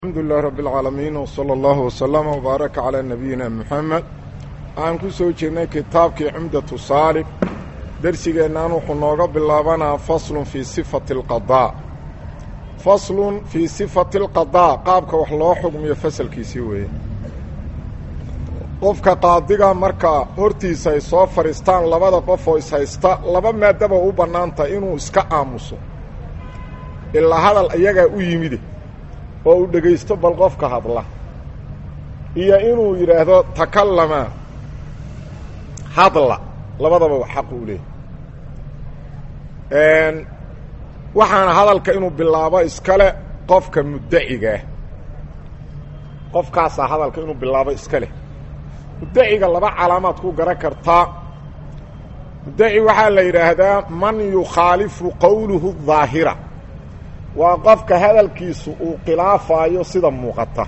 alxamdu lilahi rabbi alcaalamiin wsala allahu wasalama wbaaraka calaa nabiyina muxamed waxaan ku soo jirnay kitaabkii cumdatu saalib dersigeennan wuxuu nooga bilaabanaa faslun fii sifati alqadaa faslun fii sifati alqadaa qaabka wax loo xugmiyo fasalkiisii weeye qofka qaadiga marka hortiisa ay soo fadhiistaan labada qof oo ishaysta laba maadaba u bannaanta inuu iska aamuso ilaa hadal iyagaa u yimide oo uu dhegaysto bal qofka hadla iyo inuu yidhaahdo takallama hadla labadaba xaq uu leeyahy waxaana hadalka inuu bilaabo iskale qofka muddacigaah qofkaasaa hadalka inuu bilaabo iska leh muddaciga laba calaamaad ku garan kartaa muddaci waxaa la yidhaahdaa man yukhaalifu qowluhu daahira waa qofka hadalkiisu uu khilaafaayo sida muuqata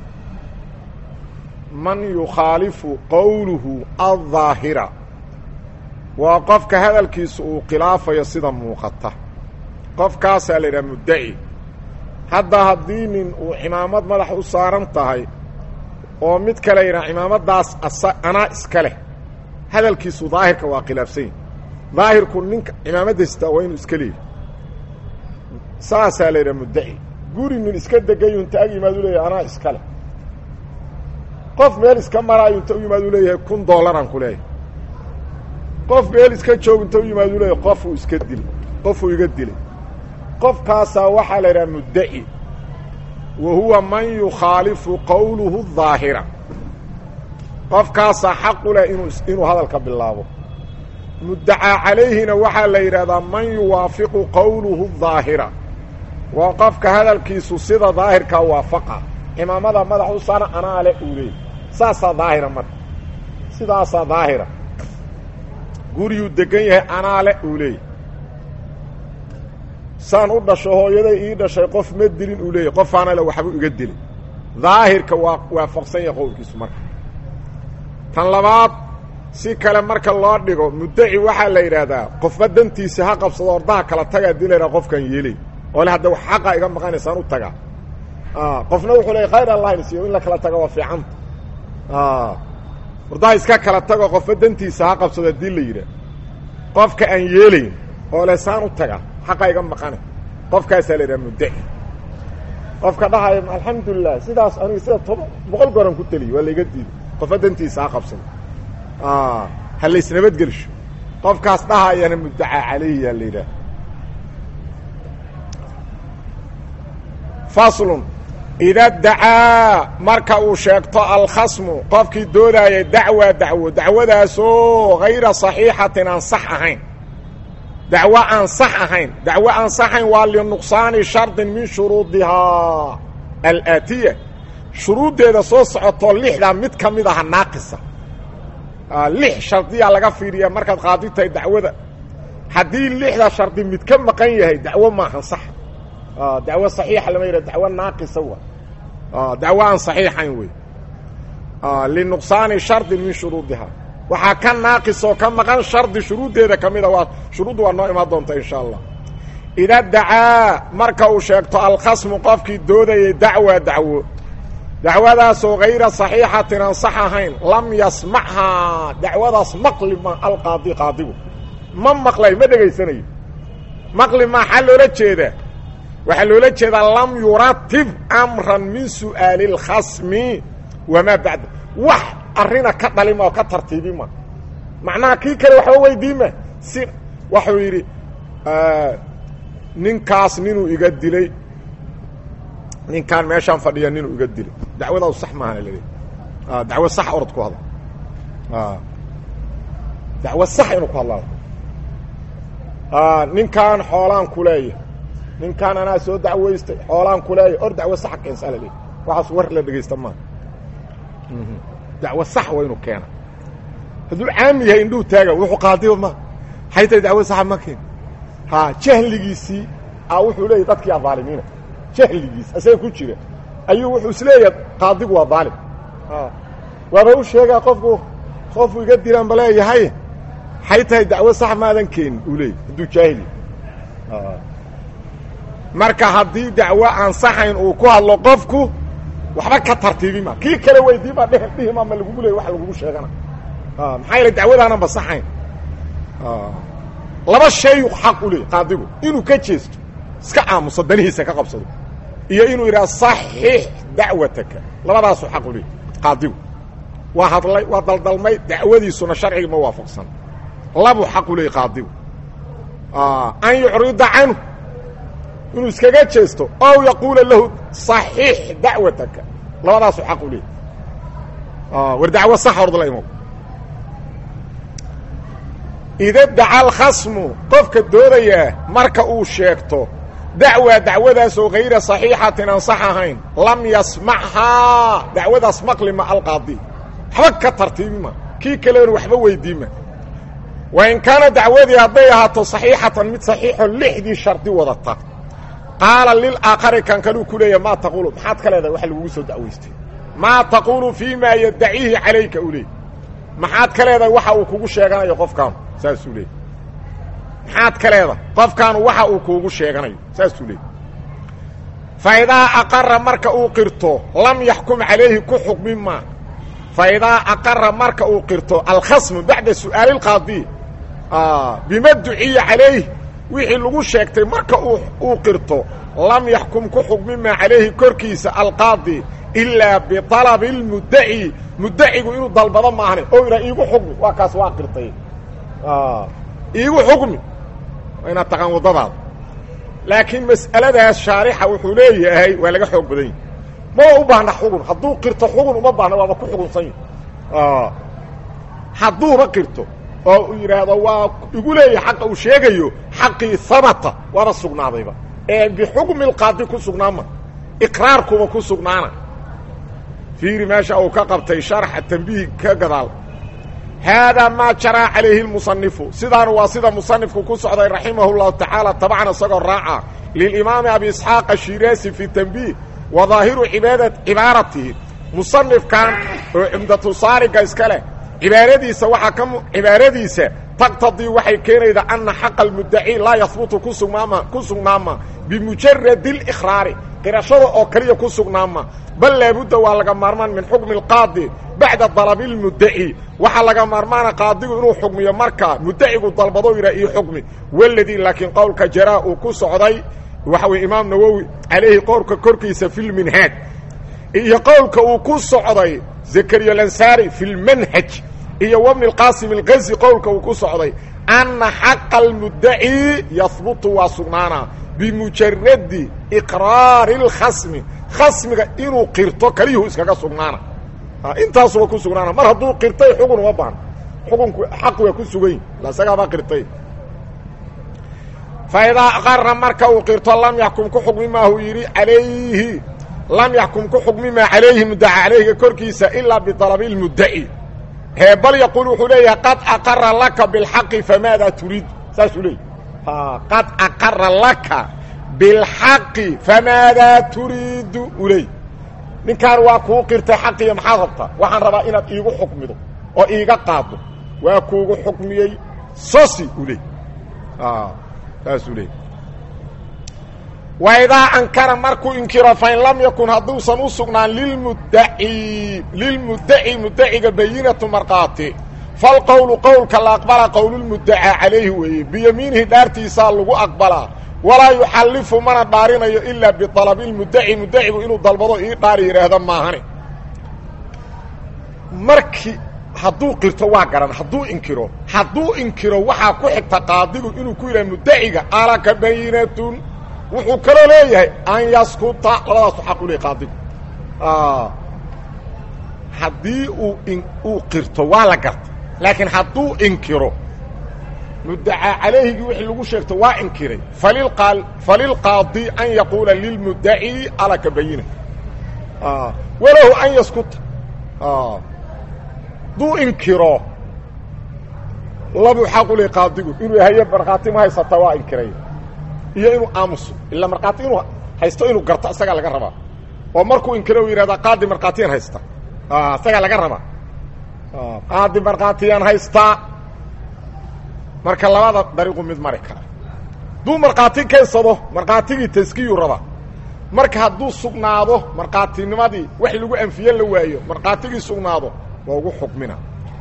man yukhaalifu qowluhu aldaahira waa qofka hadalkiisu uu khilaafayo sida muuqata qofkaasaa la yidhaha muddaci hadda haddii nin uu cimaamad madax u saaran tahay oo mid kale yidhaha cimaamadaas asa anaa iska leh hadalkiisu daahirka waa khilaafsan yahi daahirku ninka cimaamadaystaa waa inuu iska leeyahy saasaa la yidhaha muddaci guri nin iska degayu inta ag yimaad u leeyahay anaa iska leh qof meel iska maraayo inta u yimaad u leeyahay kun doolaraan ku leeyahay qof meel iska joog inta u yimaad u leeyahay qofuu iska dilay qofuu iga dilay qofkaasaa waxaa la yidhaha muddaci wa huwa man yukhaalifu qowluhu daahira qofkaasaa xaqu leh inuu inuu hadalka bilaabo muddacaa calayhina waxaa la yidhahdaa man yuwaafiqu qowluhu daahira waa qofka hadalkiisu sida daahirkaa waafaqa cimaamada madax u saara anaa le uu leeyay saasaa daahira marka sidaasaa daahira guriyuu degan yahay anaa le uu leeyay saan u dhasho hooyaday ii dhashay qof ma dilin uu leeyahy qofaana le waxbuu iga dilay daahirka waa waafaqsan yahay qowlkiisu marka tan labaad si kale marka loo dhigo muddaci waxaa la yidhaahdaa qofba dantiisa ha qabsado ordaha kala tagaa dilayna qofkan yeelay oo le hadda xaqa iga maqanaysaan u tagaa qofna wuxuu leey khayr allah insiiyo in la kala tago waa fiicanta ordaha iska kala tago qofba dantiisa ha qabsado haddii la yidhaah qofka aan yeelayn oo le saan u tagaa xaqa iga maqanay qofkaasaa la yidhaha muddaci qofka dhahaya alxamdulilah sidaas aniga sida toban boqol goran ku teliya waa laiga diiday qofba dantiisa ha qabsado ha laysnabadgelsho qofkaas dhahayana muddacaa calayhi yaa la yidhaah faslun ida dacaa marka uu sheegto alkhasmu qofkii doodaayay dacwa dacwo dacwadaasoo hayra saxiixatin aan sax ahayn dacwo aan sax ahayn dacwo aan saxayn waa linuqsaani shardin min shuruudihaa alaatiya shuruuddeeda soo socotoo lixdaa mid ka mid aha naaqisa lix shardiyaa laga fiiriyaa markaad qaadi tahay dacwada haddii lixda shardi mid ka maqan yahay dacwo maahan sax dacwo saxiixa lama yidhah dacwo naaqisa wa dacwo aan saxiixayn wey linuqsaani shardin min shuruudihaa waxaa ka naaqisoo ka maqan shardi shuruuddeeda ka mida waa shuruuddu waa noo imaan doonta insha allah ida dacaa marka uu sheegto alkhasmu qofkii doodayay dacwa dacwo dacwadaasoo hayra saxiixatin aan sax ahayn lam yasmachaa dacwadaas maqli ma alqaadi qaadigu ma maqlay ma dhegaysanayo maqli ma xaa loola jeedaa waxaa loola jeedaa lam yuratib amran min su'aali اlkhasmi wamaa bacda wax arina ka dhalima oo ka tartiibima macnaha kii kale waxba weydiima si waxuu yidhi ninkaas ninuu iga dilay ninkaan meeshaan fadhiya ninuu iga dilay dacwadaadu sax maahan laleeyahy dacwo sax orod ku hadla dacwo sax inuu ku hadlaa ninkaan xoolaan ku leeya ninkaan anaa soo dacwaystay xoolaan ku leeya or dacwo saxa keensaa la leeyahy waxaas war la dhegaysta maaha dacwo sax waa inuu keena hadduu caami yahay indhuhu taaga wuxuu qaadiba ma hay tay dacwo saxa ma keen ha jahligiisii a wuxuu leeyahy dadkii adaalimiina jahligiis asaga ku jira ayuu wuxuu isleeyahay qaadigu waa daalim waaba u sheegaa qofku qofku iga dilaan ba leeyahay hay tahay dacwo sax maadan keenin uu leeyay hadduu jaahili marka haddii dacwo aan saxayn uu ku hadlo qofku waxba ka tartiibima kii kale weydiima dheh dhihima ma lagugu leey wax lagugu sheegana maxaa yeele dacwadaanan basaxayn laba shayu xaq u leey qaadigu inuu ka jeesto iska aamuso danihiisa ka qabsado iyo inuu yidhaha saxiix dacwataka labadaasuu xaq u leey qaadigu waa hadlay waa daldalmay dacwadiisuna sharciga ma waafaqsan labuu xaq u leey qaadigu an yucrida canhu inuu iskaga jeesto ow yaquula lahu صaxiix dacwataka labadaasu xaq u leey war dacwo sax ordla imow ida daca alkhasmu qofka doodayaa marka uu sheegto dacwa dacwadaasoo hayra صaxiixatin aan sax ahayn lam yasmachaa dacwadaas maqlima alqaadi waxba ka tartiibima kii kalena waxba weydiima wain kaana dacwadii hadday ahaato صaxiixatan mid صaxiixo lixdii shardi wadata qaala lilaakari kan kaluu ku leeya maa taquulu maxaad ka leedahay wax lagugu soo dacwaystay maa taquulu fii ma yaddaciihi calayka u leey maxaad ka leedahay waxa uu kugu sheeganayo qofkaanu saasuu leey maxaad ka leedahay qofkaanu waxa uu kuugu sheeganayo saasuu leey fa idaa aqara marka uu qirto lam yaxkum calayhi ku xukmi maa fa idaa aqara marka uu qirto alkhasmu bacda su'aali اlqaadi bima duciya calayh wixii lagu sheegtay marka uu qirto lam yaxkum ku xukmi maa calayhi korkiisa alqaadi ilaa biطalabi اlmuddaci muddacigu inuu dalbado maahne oo yidhaha iigu xukmi waa kaas waa qirtay iigu xukmi waa inaad taqaan waddadaada laakiin mas'aladaas shaarixa wuxuu leeyahay waa laga xoog badan yahi maba u baahna xugun hadduu qirto xugun uma baahna waaba ku xugunsan yahi hadduuba qirto oo uu yidhaahdo waa igu leeyahay xaqa uu sheegayo xaqii habata waaba sugnaadayba ee bixukmi اlqaadi ku sugnaama iqraarkuba ku sugnaana fiiri meesha uu ka qabtay sharxa tambiih ka gadaal haadaa maa jaraa calayhi اlmusanifu sidaanu waa sida musanifku ku socday raximah اllahu tacaala tabcan isagoo raaca lilimaami abi isxaaq ashiraasi fi tambiih wa daahiru ibaada cibaaratihi musanifkan oo cumdatusaariga iska leh cibaaradiisa waxaa ka cibaaradiisa taqtadii waxay keenaydaa ana xaqa almuddaci laa yahbutu ku sugnaama ku sugnaama bimujaradi اlikhraari qirashada oo kaliya ku sugnaama bal laabudda waa laga maarmaan min xukmi اlqaadi bacda dalabi اlmuddaci waxaa laga maarmaana qaadigu inuu xukmiyo markaa muddacigu dalbado yidhah io xukmi waladii laakiin qowlka jaraa uu ku socday waxa weye imaam nawowi calayhi qowlka korkiisa fi lminhaaj iyo qowlka uu ku socday zakariya lansaari fi lmanhaj iyo wbni اlqaasim اlgazi qowlka uu ku socday anna xaqa almuddaci yahbutu waa sugnaanaa bimujaradi iqraari اlkhasmi khasmiga inuu qirto kaliyuhu iskaga sugnaana intaasuba ku sugnaana mar hadduu qirtay xugun uma baahno xukunku xaq waa ku sugan la isagaabaa qirtay fa idaa aqara marka uu qirto lam yaxkum ku xukmi maahu yidhi calayhi lam yaxkum ku xukmi maa calayhi muddaca calayhiga korkiisa ilaa biطalabi اlmuddaci hee bal yaquul wuxuu leeyahay qad aqara laka biاlxaqi famaadaa turiid saasuu leeyay qad aqara laka biاlxaqi famaadaa turiidu uu leey ninkaan waa kuu qirtay xaqiya maxaad rabtaa waxaan rabaa inaad iigu xukmido oo iiga qaado waa kuugu xukmiyey sosi uu leey saasuu leey waidaa ankara markuu inkiro fain lam yakun hadduusan u sugnaan lilmuddaci lilmuddaci muddaciga bayinatu markhaati falqowlu qowlka la aqbala qowlulmuddacaa calayhi weeye biyamiinihi dhaartiisaa lagu aqbalaa walaa yuxallifu mana dhaarinayo ilaa bialabi lmuddaci muddacigu inuu dalbado ii dhaari yidhaahda maahane markii hadduu qirto waa garan hadduu inkiro hadduu inkiro waxaa ku xigta qaadigu inuu ku yidhaha muddaciga alaka bayinatun wuxuu kaloo leeyahay an yaskuta labadaasu xaq u leey qaadigu haddii uu uu qirto waa la garta laakiin hadduu inkiro muddacaa calayhigii wixii lagu sheegto waa inkiray falilqa falilqaadi an yaquula lilmuddaci alaka bayina walahu an yaskuta hadduu inkiro labuu xaq u leey qaadigu inuu haye markhaati ma haysata waa inkiray iyo inuu aamuso ila markhaati inuu haysto inuu garto isagaa laga rabaa oo markuu inkiro u yidhahda qaadi markhaatiyaan haysta isagaa laga rabaa qaadi markhaatiyaan haystaa marka labada dariiqu mid mari kara hadduu markhaati keensado markhaatigii taskiyuu rabaa marka hadduu sugnaado markhaatinimadii wax lagu anfiye la waayo markhaatigii sugnaado waa ugu xukmina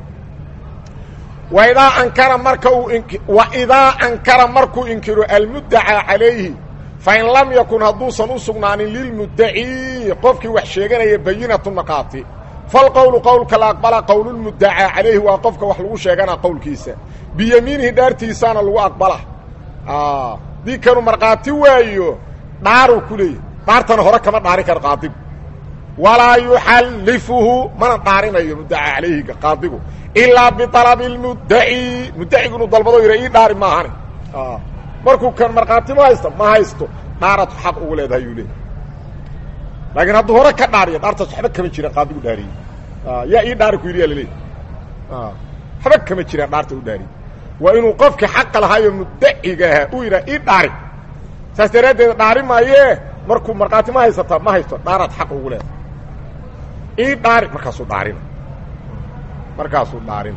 waidaa ankara marka uu waidaa ankara markuu inkiro almuddacaa calayhi fain lam yakun hadduusan u sugnaanin lilmuddacii qofkii wax sheeganaya bayinatu markhaati falqowlu qowlka la aqbala qowlulmuddacaa calayhi waa qofka wax lagu sheeganaa qowlkiisa biyamiinihi dhaartiisaana lagu aqbala dii kanu markhaati waayo dhaaruu ku leeyahy dhaartana hore kama dhaari karo qaadigu walaa yuxallifuhu mana dhaarinayo muddacaa calayhiga qaadigu ilaa bialabi lmuddaci muddacigu inuu dalbado yidha ii dhaari maahane markuu kan markhaati ma haysto ma haysto dhaaratu xaq ugu leedahay yuu leeyahy laakiin hadduu hore ka dhaariyo dhaartaas waxba kama jira qaadigu dhaariyey yaa ii dhaari ku yidhi yaa laleeyahy waxba kama jiraan dhaarta u dhaariyey waa inuu qofkii xaqa lahaayo muddaciga ahaa uu yidhaha ii dhaari saas daraaddeed dhaari maayee markuu markhaati ma haysataa ma haysto dhaaraad xaq ugu leedahay ii dhaari markaasuu dhaarina markaasuu dhaarin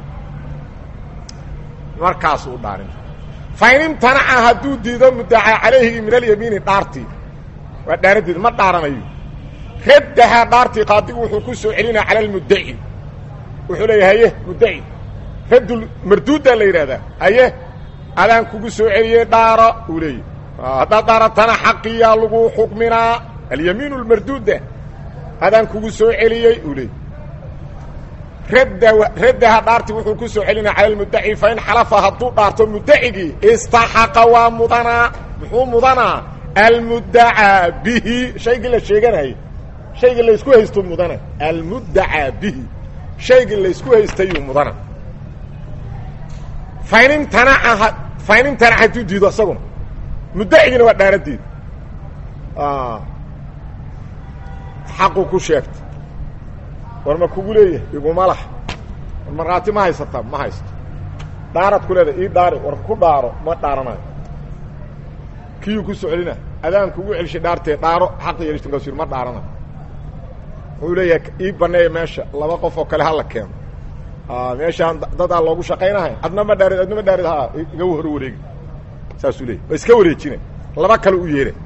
markaasuu dhaarin fain imtanaca hadduu diido muddacaa calayhigi min alyamiini dhaartii waa dhaaradeed ma dhaaranayo raddahaa dhaartii qaadigu wuxuu ku soo celinaa cala almuddaci wuxuu leeya haye muddaci raddul marduuddaa la yidhahdaa haye adaan kugu soo celiyey dhaaro uu leeyahy haddaad dhaaratana xaqiyaa lagu xukminaa alyamiin lmarduuda adaan kugu soo celiyey uu leeyay radda raddaha dhaarti wuxuu ku soo celinaa cala almuddaci fain xalafa hadduu dhaarto muddacigii istaxaqa waa mudanaa muxuu mudanaa almuddacaa bihi shaygii la sheeganayay shaygii laysku haysto mudana almuddacaa bihi shaygii laysku haystayuu mudana fain imtanaca fain imtanaca hadduu diido isaguna muddacigina waa dhaaradeed xaqu ku sheegta war ma kugu leeyahay iguma lah war markhaati ma haysataa ma haysto dhaarad ku leedahay ii dhaari war ku dhaaro ma dhaaranayo kiyuu ku soo celina adaan kugu celshay dhaartee dhaaro xaq yeelishta markaasuu yidhi ma dhaaranayo wuxuu leeyahay ii baneeya meesha laba qof oo kale hala keeno meeshaan dadaa loogu shaqaynahay adna ma dhaarid adna ma dhaarid ha iga hor wareegi saasuu leeyay waa iska wareejina laba kale u yeeha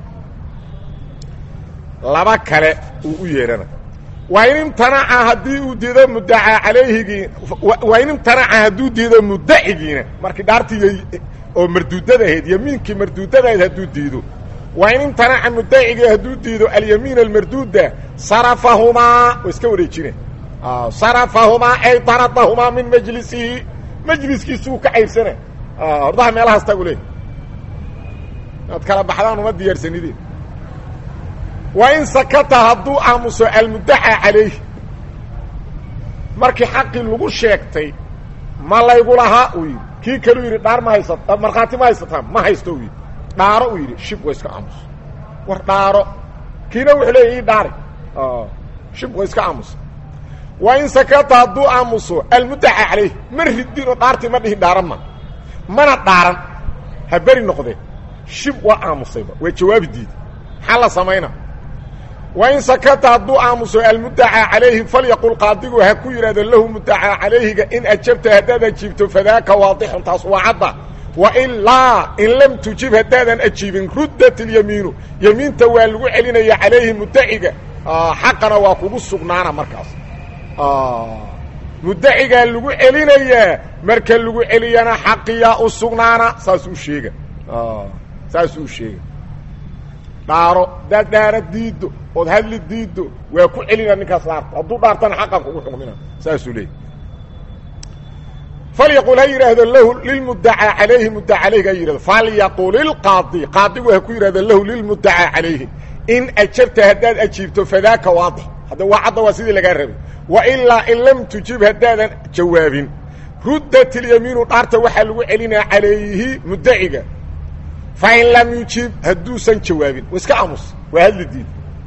laba kale uu u yeehana waa in imtanaca haddii uu diido muddacaa calayhigii waa in imtanaca hadduu diido muddacigiina markii dhaartii oo marduudada ahayd yamiinkii marduudada ahayd hadduu diido waa in imtanaca muddacigii hadduu diido alyamiin almarduuda sarafahumaa waa iska wareejina sarafahumaa ay daradahumaa min majlisihi majliskiisuu ka cayrsana hordaha meelahaas tagu leey inaad kala baxdaan uma diyaarsanideen waa in sakata hadduu aamuso almuddaca calayh markii xaqii lagu sheegtay ma laygu lahaa uu yidhi kii kaluu yidhi dhaar ma haysata markhaati ma haysataa ma haysto uu yidhi dhaaro uu yidhi shib wa iska aamuso war dhaaro kiina wuxuu leeya ii dhaari shib wa iska aamuso waa in sakata hadduu aamuso almuddaca calayh ma ridinoo dhaartii ma dhihin dhaaran ma mana dhaaran ha beri noqdee shib waa aamusayba waa jawaabi diida maxaa la samayna waa in sakata hadduu aamuso almuddacaa calayhi falyaqul qaadigu ha ku yidhahdo lahu muddacaa calayhiga in ajabta haddaad ajiibto fadaaka waadixun taas waa cadda wa ilaa in lam tujib haddaadan ajiibin ruddat ilyamiinu yamiinta waa lagu celinaya calayhi muddaciga xaqana waa kugu sugnaana markaas muddacigaa lagu celinayaa marka lagu celiyana xaqiyaa u sugnaana saasuu sheega saasuu sheega dhaaro hadaad dhaara diiddo ood hadli diiddo waa ku celina ninkaas dhaarta hadduu dhaartana xaqan kugu xukmina saasuu leeyay falyaqul ha yidhaahdo lahu lilmuddacaa calayhi muddaca calayhiga ha yidhahdo falyaqul ilqaadi qaadigu ha ku yidhahdo lahu lilmuddacaa calayhi in ajabta haddaad ajiibto fadaaka waadix hadda waa cadda waa sidii lagaa rabay wa ilaa in lam tujib haddaadan jawaabin ruddat ilyamiinu dhaarta waxaa lagu celinaa calayhi muddaciga fain lam yujib hadduusan jawaabin wa iska aamus waa hadli diid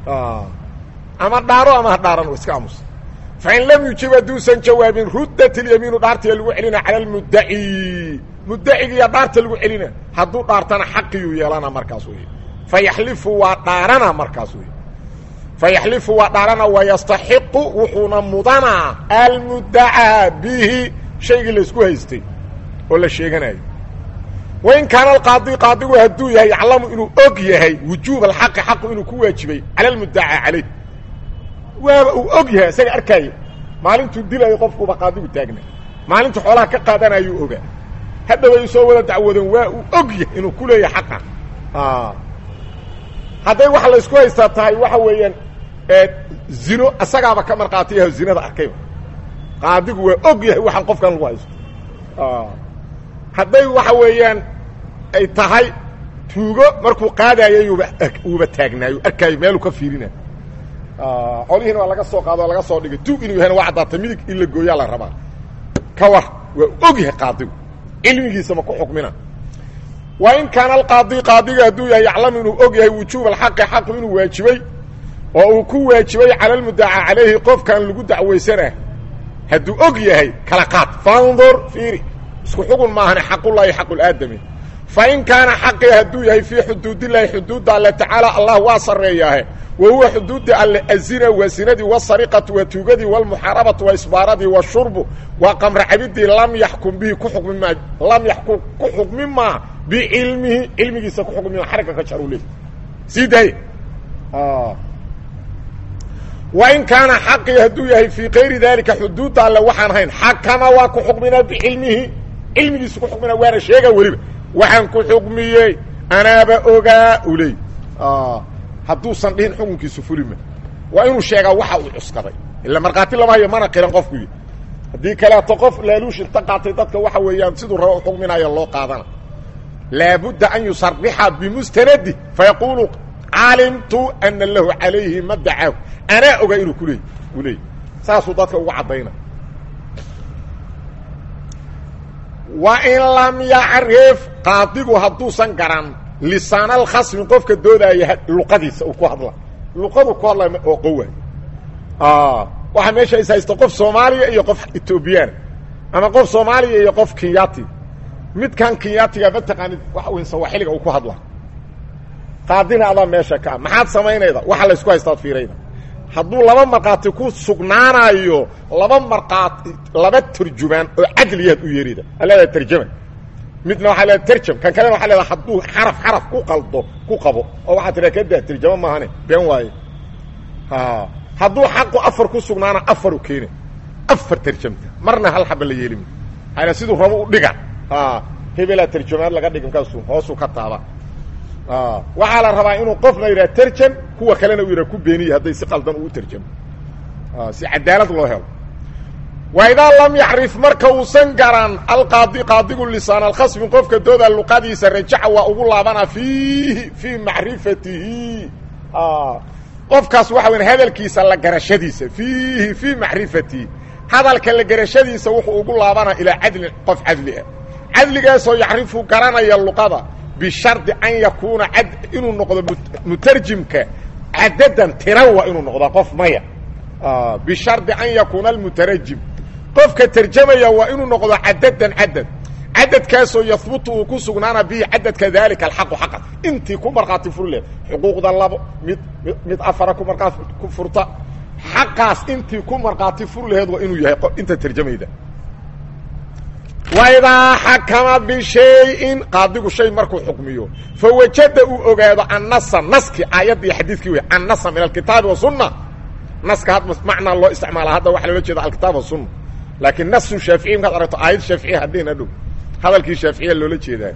ama dhaaro ama ha dhaaran wa iska aamus fain lam yujib hadduusan jawaabin ruddat ilyamiinu dhaartiya lagu celina cala almuddaci muddacigiiya dhaarta lagu celina hadduu dhaartana xaqiyuu yeelana markaas wey fayaxlifu waa dhaarana markaas wey fayaxlifu waa dhaarana wayastaxiqu wuxuuna mudanaa almuddacaa bihi shaygii laysku haystay oo la sheeganayo wain kaana alqaadi qaadigu hadduu yahay yaclamu inuu og yahay wujuub alxaqi xaqu inuu ku waajibay cala almuddacaa calayh waaba uu og yahay isaga arkaaya maalintuu dilayo qofkuuba qaadigu taagna maalintu xoolaha ka qaadanayuu ogaa hadda way soo wada dacwoodeen waa uu og yahay inuu ku leeyahay xaqa hadday waxa la isku haystaa tahay waxa weeyaan zino isagaaba ka markhaatiyaho zinada arkayba qaadigu waa og yahay waxaan qofkan lagu haysto hadday waxa weeyaan ay tahay tuugo markuu qaadayayuba uuba taagnaayo arkaayo meeluu ka fiirinayo qolihiina waa laga soo qaado o laga soo dhigay tuug inuu yahayna waa caddaatay midig in la gooyaa la rabaa ka war waa og yahay qaadigu cilmigiisa ma ku xukmina wa in kaana alqaadi qaadiga hadduu yahay yaclamu inuu og yahay wujuub alxaqi xaqu inuu waajibay oo uu ku waajibay cala almuddacaa calayhi qofkan lagu dacwaysanah hadduu og yahay kala qaad fandur fiiri isku xugun maahane xaqullaahi xaqulaadami fa in kaana xaqii hadduu yahay fii xuduudillaahi xuduudda alle tacaala allah waa sarreeyaahe wa huwa xuduudda alle azina waa sinadii wasariqatu waa tuugadii walmuxaarabatu waa isbaaradii washurbu waa qamra cabidii lam yaxkum bihi ku xukmi maa lam yaxkum ku xukmi maa bicilmihi cilmigiisa ku xukmi maa xarigga ka jaruu leey sii daye wain kaana xaqii hadduu yahay fii kayri daalika xuduudda alle waxaan hayn xakama waa ku xukminaa bicilmihi cilmigiisu ku xukminaa waana sheegaa weliba waxaan ku xukmiyey anaaba ogaa u leey hadduusan dhihin xukunkiisu fulima waa inuu sheegaa waxa uu cuskaday ila markhaati lama hayo mana qiran qofku y haddii kaleeto qof laaluush inta qaatay dadka waxa weeyaan siduu raba u xukminayo loo qaadana laabudda an yusarixa bimustanadi fayaquulu calimtu ana lahu calayhi ma dacaahu anaa ogaa inuu kuleey u leey saasuu dadka uga caddayna wa in lam yacrif qaadigu hadduusan garan lisaana alkhasmi qofka doodaaya luqadiisa uu ku hadla luqadu ku hadlay oo qowa waxaa meesha is haysta qof soomaaliya iyo qof etoobiyana ama qof soomaaliya iyo qof kinyati midkan kinyatiga ma taqaanid waxa weyn sawaaxiliga uu ku hadla qaadina adaa meesha ka maxaad samaynayda waxa la isku haystaad fiirayda hadduu laba markhaati ku sugnaanayo laba markhaati laba turjumaan oo cadliyaad u yeerida aleedaha tarjama midna waxaa leeda terjam kan kalena waxa leedaha hadduu xaraf xaraf ku qaldo ku qabo oo waxaa tiraa kadaa tarjamo maahane been waaye hadduu xaqu afar ku sugnaana afaru keena afar tarjamta marna hal xaba la yeelimi ana siduu rabo u dhiga hebelaa tarjamaad laga dhigi markaasu hoosuu ka taaba waxaa la rabaa inuu qofna yidhaha terjam kuwa kalena uu yidhaha ku beeniya hadday si qaldan uu terjamo si cadaalad loo helo wa idaa lam yacrif marka uusan garan alqaadi qaadigu lisaan alkhasmi qofka dooda luqadiisa rajaca waa ugu laabana fiihi fii macrifatihi qofkaas waxa weya hadalkiisa la garashadiisa fiihi fii macrifatihi hadalka la garashadiisa wuxuu ugu laabana ilaa cadlin qof cadli ah cadligaasoo yacrifu garanaya luqada bishardi an yakuuna ad inuu noqdo mutarjimka cadadan tira waa inuu noqdaa qof maya bishardi an yakuuna almutarajim qofka terjamaya waa inuu noqdo cadadan cadad cadadkaasoo yahbutu uu ku sugnaana bihi cadadka daalika alxaqu xaqa intii ku markhaati fur leh xuquuqda labo mid mid afara ku markhaati ku furta xaqaas intii ku markhaati fur laheed waa inuu yahay inta terjamayda waidaa xakama bishayin qaadigu shay markuu xukmiyo fawajada uu ogaado annasa naski aayadda iyo xadiidkii wey annasa min alkitaabi wasunna naska had macnaa loo isticmaala hadda waxaa loola jeeda alkitaab wasunna laakiin nasu shaaficiy markaad aragto aayad shaaficiya hadhihin hadhow hadalkii shaaficiya loola jeedaa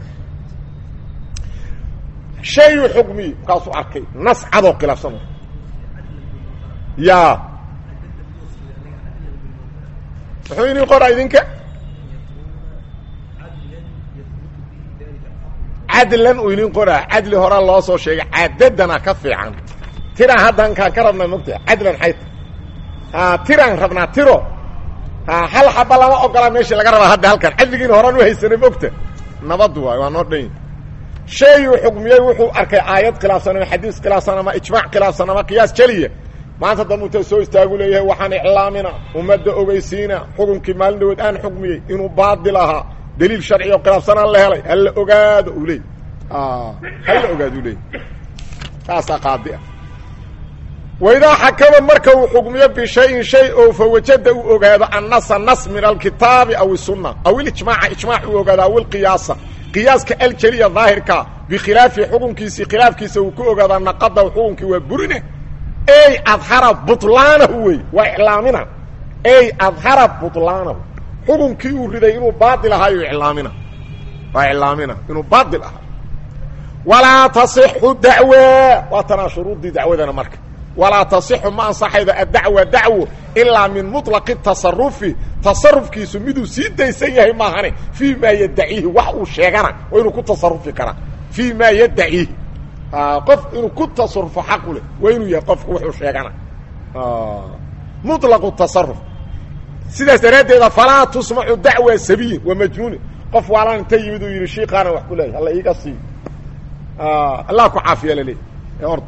shayuu xukmiye markaasuu arkay nas cadoo khilaafsan ya muxuu idin qoraa idinka cadlan uu idin qoraa cadli horaa loo soo sheegay cadadana ka fiican tiraan haddan kaan ka rabnaa mogta cadlan xayta tiraan rabnaa tiro hal xaba lama ogola meeshii laga rabaa hadda halkan cadligiina horaan u haysanay mogta nabad waay waa noo dhan shayuu xukmiyey wuxuu arkay aayad khilaafsan ama xadiis khilaafsan ama ijmaac khilaafsan ama qiyaas jeliya maanta dambuta soo istaagu leeyahay waxaan iclaamina ummadda ogeysiina xukunkii maalin dhawood aan xukmiyey inuu baadil ahaa daliil sharci oo khilaafsanaan la helay hala ogaado u leey hala ogaado u leey taasaa qaadi ah waidaa xakama marka uu xukmiyo bishayin shay oo fawajada uu ogaado annasa nas min alkitaabi aw isunna aw ilijmaaca ijmaac uu ogaado aw ilqiyaasa qiyaaska aljeliya daahirka bikhilaafi xukunkiisii khilaafkiisa uu ku ogaadaa naqadahu xukunkii waa burine ey adhara butlaanahu wey waa iclaamina ey adhara butlaanahu xukunkii uu riday inuu baail ahaayo iclaamina waa iclaamina inuu baail ahaa walaa tasixu dacwa waa tanaa shuruuddii dacwadana marka walaa tasixu ma ansaxaydo addacwa dacwo ilaa min muطlaqi tasarufi tasarufkiisu miduu sii daysan yahay maahane fii maa yaddaciihi wax uu sheegana waa inuu ku tasarufi karaa fii maa yaddaciihi qof inuu ku tasarufo xaqu leh waa inuu yahay qofku wuxuu sheegana muطlaqu tasaruf sidaas daraaddeeda falaa tusmacu dacwa sabiyin wa majnuunin qof waalan inta yimid uu yidhi shiikaana wax ku leeyahy alla iiga sii allah ku caafiya laleeyahy ord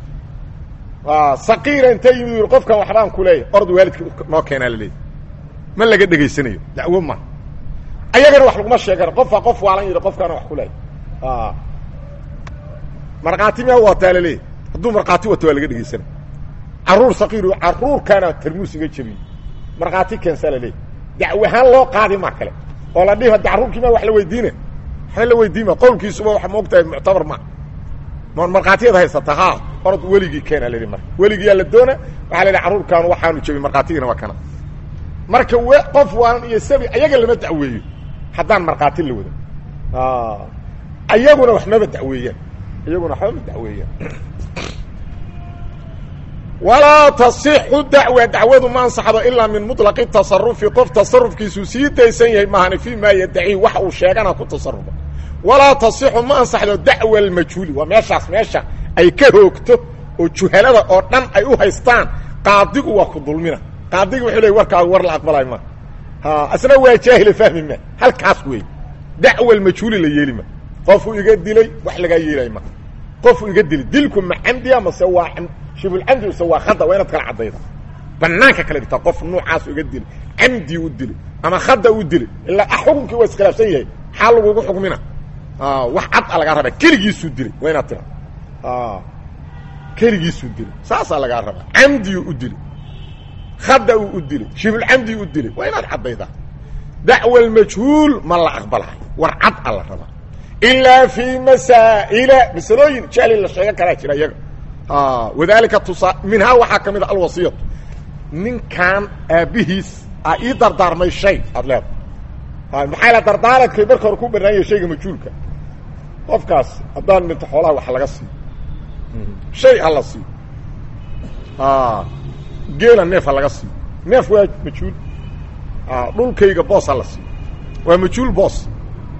saqiira inta yimid u yidhi qofkan waxbaan ku leeyahy ord waalidka noo keenaa laleeyahy ma laga dhegaysanayo dacwo ma ayagana wax laguma sheegana qofaa qof waalan yidhi qofkaana wax ku leeyahy markhaati miyaa wataa laleeyahy hadduu markhaati wato waa laga dhegaysana caruur saqiir caruurkaana tarmuus iga jebiyey markhaati keensaa laleeyahy dacwahaan loo qaadi maa kale oo la dhihi hadda carruurkii maa wax la weydiina waxba la weydiima qowlkiisuba waxa maogtahay muctabar ma ma markhaatiyad haysata ha orod weligii keena layihi marka weligiyaa la doona waxaa la yidhi carruurkaan waxaanu jebin markhaatigina waa kana marka w qof waalan iyo sabi ayaga lama dacweeyo haddaan markhaati la wada ayaguna wax maba daweeyaan iyaguna waxba ma daweeyaan walaa tasixu dacwa dacwadu ma ansaxdo ilaa min muطlaqi tasarufi qof tasarufkiisuu sii daysan yahay maahane fii maa yaddacihi wax uu sheegana ku tasarufa walaa tasixu ma ansaxdo dacwa almajhuuli waa meeshaas meesha ay ka hoogto oo juhalada oo dhan ay u haystaan qaadigu waa ku dulmina qaadigi wuxuu ley warkaagu war la aqbalay ma asna waa jaahila fahmi ma halkaas wey dacwa almajhuuli la yeeli ma qofuu iga dilay wax lagaa yeelay ma qofuu iga dilay dilku ma camdiya mase waa shibulcamdi mise waa khada waa inaad kala caddayda banaanka kala dhigtaa qof nuucaasu iga dilay camdii u dilay ama khada u dilay ilaa xukunkii waa iskhilaafsan yahay xaa lagugu xukmina wax cad a lagaa rabaa keligiisuu dilay waa inaad tira keligiisuu dilay saasaa lagaa rabaa camdiyu u dilay khada uu u dilay shibulcamdi u dilay waa inaad caddaydaa dacwa almajhuul ma la aqbalahay war cad a la rabaa ilaa fii masaa'ila masalooyin jahli la sheegan karaa jira iyaga wadalika tusaa minhaa waxaa ka mid a alwasiyatu ninkan aabbihiis a ii dardaarmay shay aad leedahay maxaa la dardaaradkay marka hore ku banaanyay shayga majhuulka qofkaas haddaan dhinto xoolaha wax laga siiyo shay ha la siiyo geela neef ha laga siiyo neef waa majhuul dhulkayga boos ha la siiyo waa majhuul boos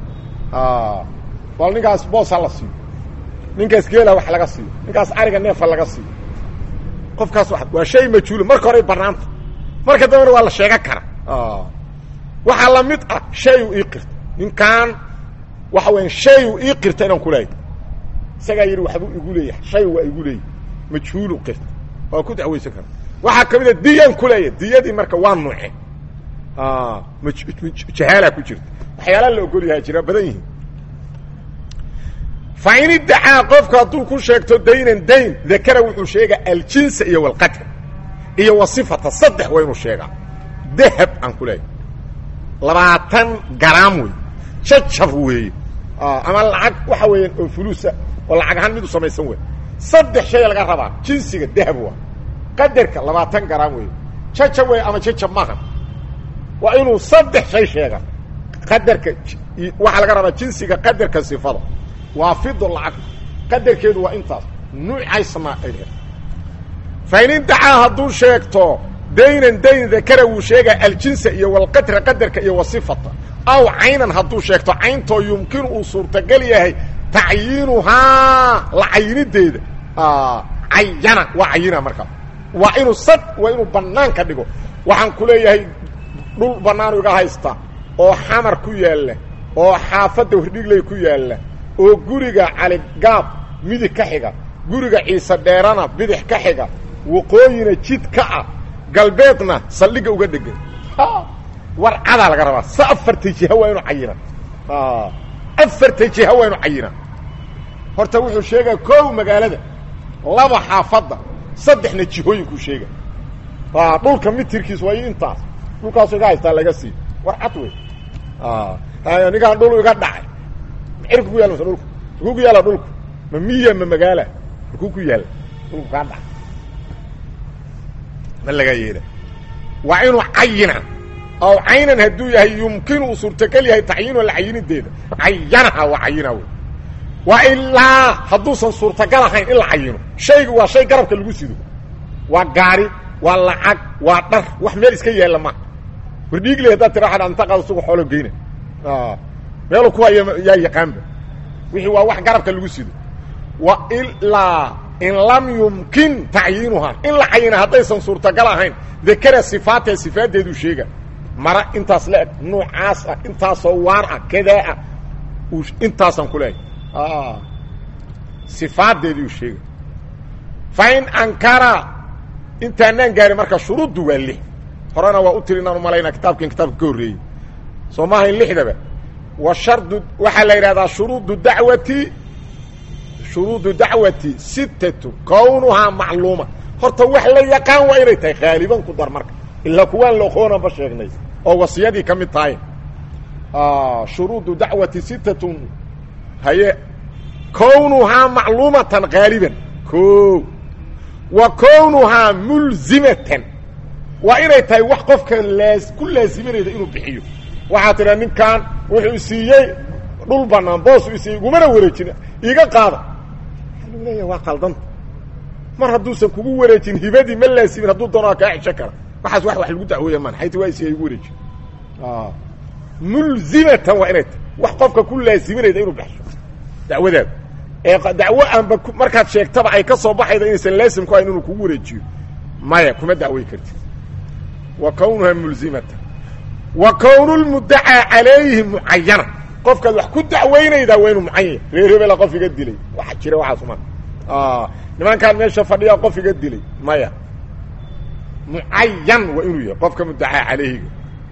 bal ninkaas boos ha la siiyo ninkaas geela wax laga siiyo ninkaas ariga neefa laga siiyo qofkaas waa shay majhuula marka horey banaanta marka dambena waa la sheegan kara waxaa la mid ah shayu ii qirta ninkaan waxa weya shayu ii qirta inaan kuleeyahy isagaa yidhi waxbuu igu leeyahay shay waa igu leeyahy majhuulu qirta waa ku dacwaysan kara waxaa ka mid a diyaan kuleeyahy diyadii marka waa nuuce jahaalaa ku jirta waxyaala la ogol yahaa jira badan yihiin fain iddacaa qofku hadduu ku sheegto daynan dayn dakara wuxuu sheegaa aljinsa iyo walqadra iyo wasifata saddex waa inuu sheegaa dahab aan ku leeyahay labaatan garaam wey jajab weeye ama lacag waxa weeyaan oo fuluusa oo lacag ahaan mid u samaysan wey saddex shay laga rabaa jinsiga dahab waa qadarka labaatan garaam weeye jajab wey ama jajab maaha waa inuu saddex shay sheega qadarka waxaa laga rabaa jinsiga qadarka sifada waa fido lacag qadarkeedu waa intaas nuucaysna ay leedahay fain indacaa hadduu sheegto daynan dayn dakara wuu sheegaa aljinsa iyo walqadra qadarka iyo wasifata aw caynan hadduu sheegto cayntoo yumkinu uu suurtagal yahay tacyiinuhaa la cayinideeda cayana waa cayina markaa waa inuu sad waa inuu bannaan ka dhigo waxaan ku leeyahay dhul bannaanu iga haysta oo xamar ku yaalla oo xaafadda hordhigley ku yaalla oo guriga caligaab midig ka xiga guriga ciise dheerana bidix ka xiga waqooyina jid ka ah galbeedna saldhigga uga dhegan war cadaa laga rabaa se afarta jiha waa inu cayina afarta jiha waa inu cayina horta wuxuu sheegaa kow magaalada laba xaafadda saddexna jihooyinkuu sheega dhulka mitirkiis waa intaas dhulkaasu iga haystaa laga sii war cad wey ninkaan dhul iga dhacay cirka ku yaala mase dhulka makuu ku yaala dhulku ma miya ma magaala makuu ku yaala dhulku kaa dhac ma lagaa yeela waa inuu cayina ow caynan hadduu yahay yumkinu uu suurtagal yahay tacyiinoo la cayinideeda cayanaha waa cayina wey waa ilaa hadduusan suurtagal ahayn in la cayino shaygu waa shay garabka lagu sido waa gaari waa lacag waa dhar wax meel iska yaalla ma wardhiigle haddaad tira waa anta qaado sugu xoolo geyna meelu ku haya yaa yaqaanba wixii waa wax garabka lagu sido wa ilaa in lam yumkin tacyiinuhaa in la cayina haddaysan suurtagal ahayn dakara sifaatee sifaaddeeduu sheega mara intaas la-eg nuucaas ah intaasoo waar ah kadaa ah intaasaan ku leehay sifaaddeedii uu sheega fa in ankara intaanaan gaarin marka shuruuddu waa lix horena waa u tiri inaan umalaynaa kitaabkan kitaabka ka horreeyey soo maahayn lixdaba wa shardu waxaa la yidhahdaa shuruudu dacwati shuruudu dacwati sittatu kownuhaa macluuma horta wax la yaqaan waa inay tahay haaliban ku dar marka ilaa kuwaan la oqoonanba sheegnay oo wasiyadii ka mid tahay shuruudu dacwati sittatun haye kownuhaa macluumatan haaliban o wa kownuhaa mulzimatan waa inay tahay wax qofka laa ku laasiminaysa inuu bixiyo waxaa tidha ninkan wuxuu siiyey dhul banaan boos u siiyey igumana wareejin iga qaada waxaa leeya waa qaldanta mar hadduusan kugu wareejin hibadii ma laasimin hadduu doono kaa xisho kara waxaas wax wax lagu dacweeya maan xayti waa isiya igu wareejin mulzimatan waa inay tahay wax qofka ku laasiminaysa inuu bixiyo dacwadaada ee dacwo aanba markaad sheegtaba ay ka soo baxayda inaysan laasim ku hayn inuu kugu wareejiyo maya kuma dacwey kartid wa kownuhaa mulzimatan wa kownu lmuddacaa calayhi mucayana qofkaad wax ku dacweynaydaa waa inuu mucayan reer hebela qof iga dilay waxa jira waxaasuma nimankaan meesha fadhiyaa qof iga dilay maya mucayan waa inuu yahay qofka muddacaa calayhiga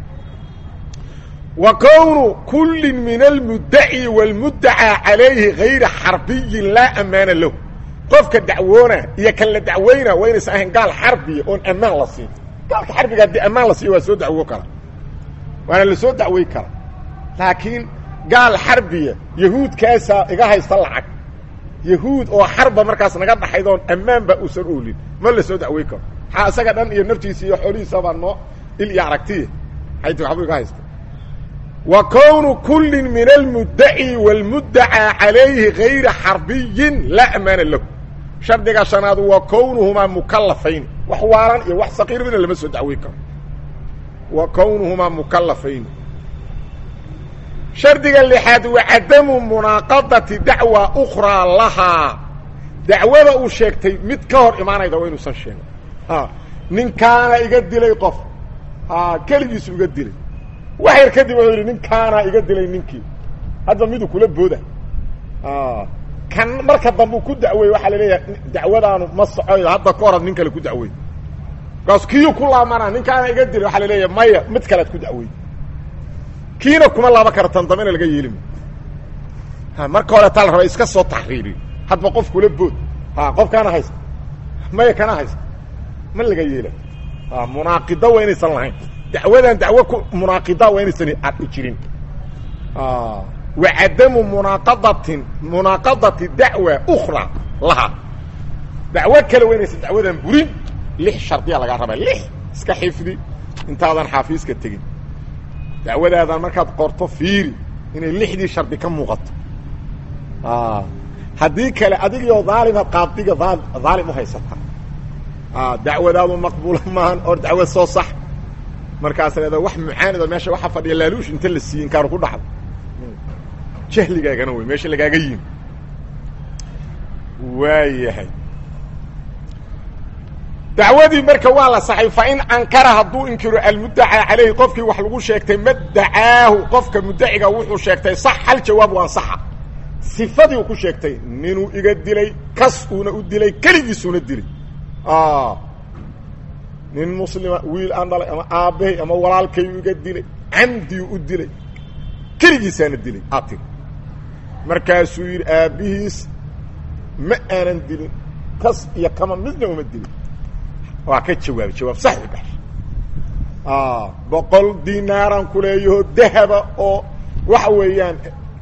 wa kownu kulli min almuddaci wاlmuddacaa calayhi gayra xarbiyin laa amaana lahu qofka dacwoona iyo kan la dacweyna waa inaysan ahayn gaal xarbiya oon ammaan la siin gaalka xarbiga haddii ammaan la siiyo waa soo dacwo kara waana la soo dacwey kara laakiin gaal xarbiya yahuudkaasaa iga haysta lacag yahuud oo xarba markaas naga dhaxayd oon ammaanba uusan oolin ma la soo dacwey karo maxaa isaga dhan iyo naftiisa iyo xoolihiisabaa noo il iyo aragtiya xayti waxbuu iga haysta wa kownu kulli min almuddaci wاlmuddacaa calayhi gayra xarbiyin laa amaana lahu shardiga shanaadu waa kownuhumaa mukalafayn wax waalan iyo wax saqiir midna lama soo dacwey karo wa kownuhumaa mukalafayn shardiga lixaad wa cadamu munaaqadati dacwa ukraa lahaa dacwada uu sheegtay mid ka hor imaanayda waa inuusan sheegin ninkaana iga dilay qof keligiisu iga dilay wax yar kadib wuxuu yidhi ninkaana iga dilay ninkii hadda miduu kula booda kan marka dambe ku dacweeye waxaa la leeyahay dacwadaanu ma socoyo hadda ka horad nin kale ku dacwey markaas kiyu ku laamana ninkaana iga dilay waxaa la leeyahay maya mid kalead ku dacwey kiina kuma laaba kara tan dambena laga yeelima marka hore taa la raba iska soo taxriiriyo hadba qof kula bood qofkaana haysta maya kana haysta ma laga yeela munaaqido waa inaysan lahayn dacwadan dacwo ku munaaqida waa inaysan jirin wa cadamu munaaqadatin munaaqadati dacwa ukra laha dacwo kale waa inaysan dacwadan burin lix shardiya lagaa rabaa lix iska xifdi intaadan xaafiiska tegin dacwadaadan markaad qorto fiiri inay lixdii shardi ka muuqato haddii kale adigoo daalima qaadiga dhaalim u haysata dacwadaadu maqbuula maahan oo dacwad soo sax markaas leeda wax mucaanida meesha waxa fadhiya laaluush inta la siiye inkaaru ku dhacdo jahligaagana wey meesha lagaaga yimi waayahay dacwadii marka waa la saxay fa in ankara hadduu inkiro almuddacaa calayhi qofkii wax lagu sheegtay maddacaahu qofka muddaciga wuxuu sheegtay sax hal jawaab waan saxa sifadii uu ku sheegtay ninuu iga dilay kas uuna u dilay keligiisuuna dilay nin muslima wiil aan dhalay ama aabbahay ama walaalkayu iga dilay camdiyu u dilay keligiisaana dilay aad tiri markaasuu yidhi aabbihiis ma aanan dilin kas iyo kama midna uma dilin waa ka jawaabay jawaab sax u baxshay boqol dinaaran kuleeyaho dahaba oo waxa weeyaan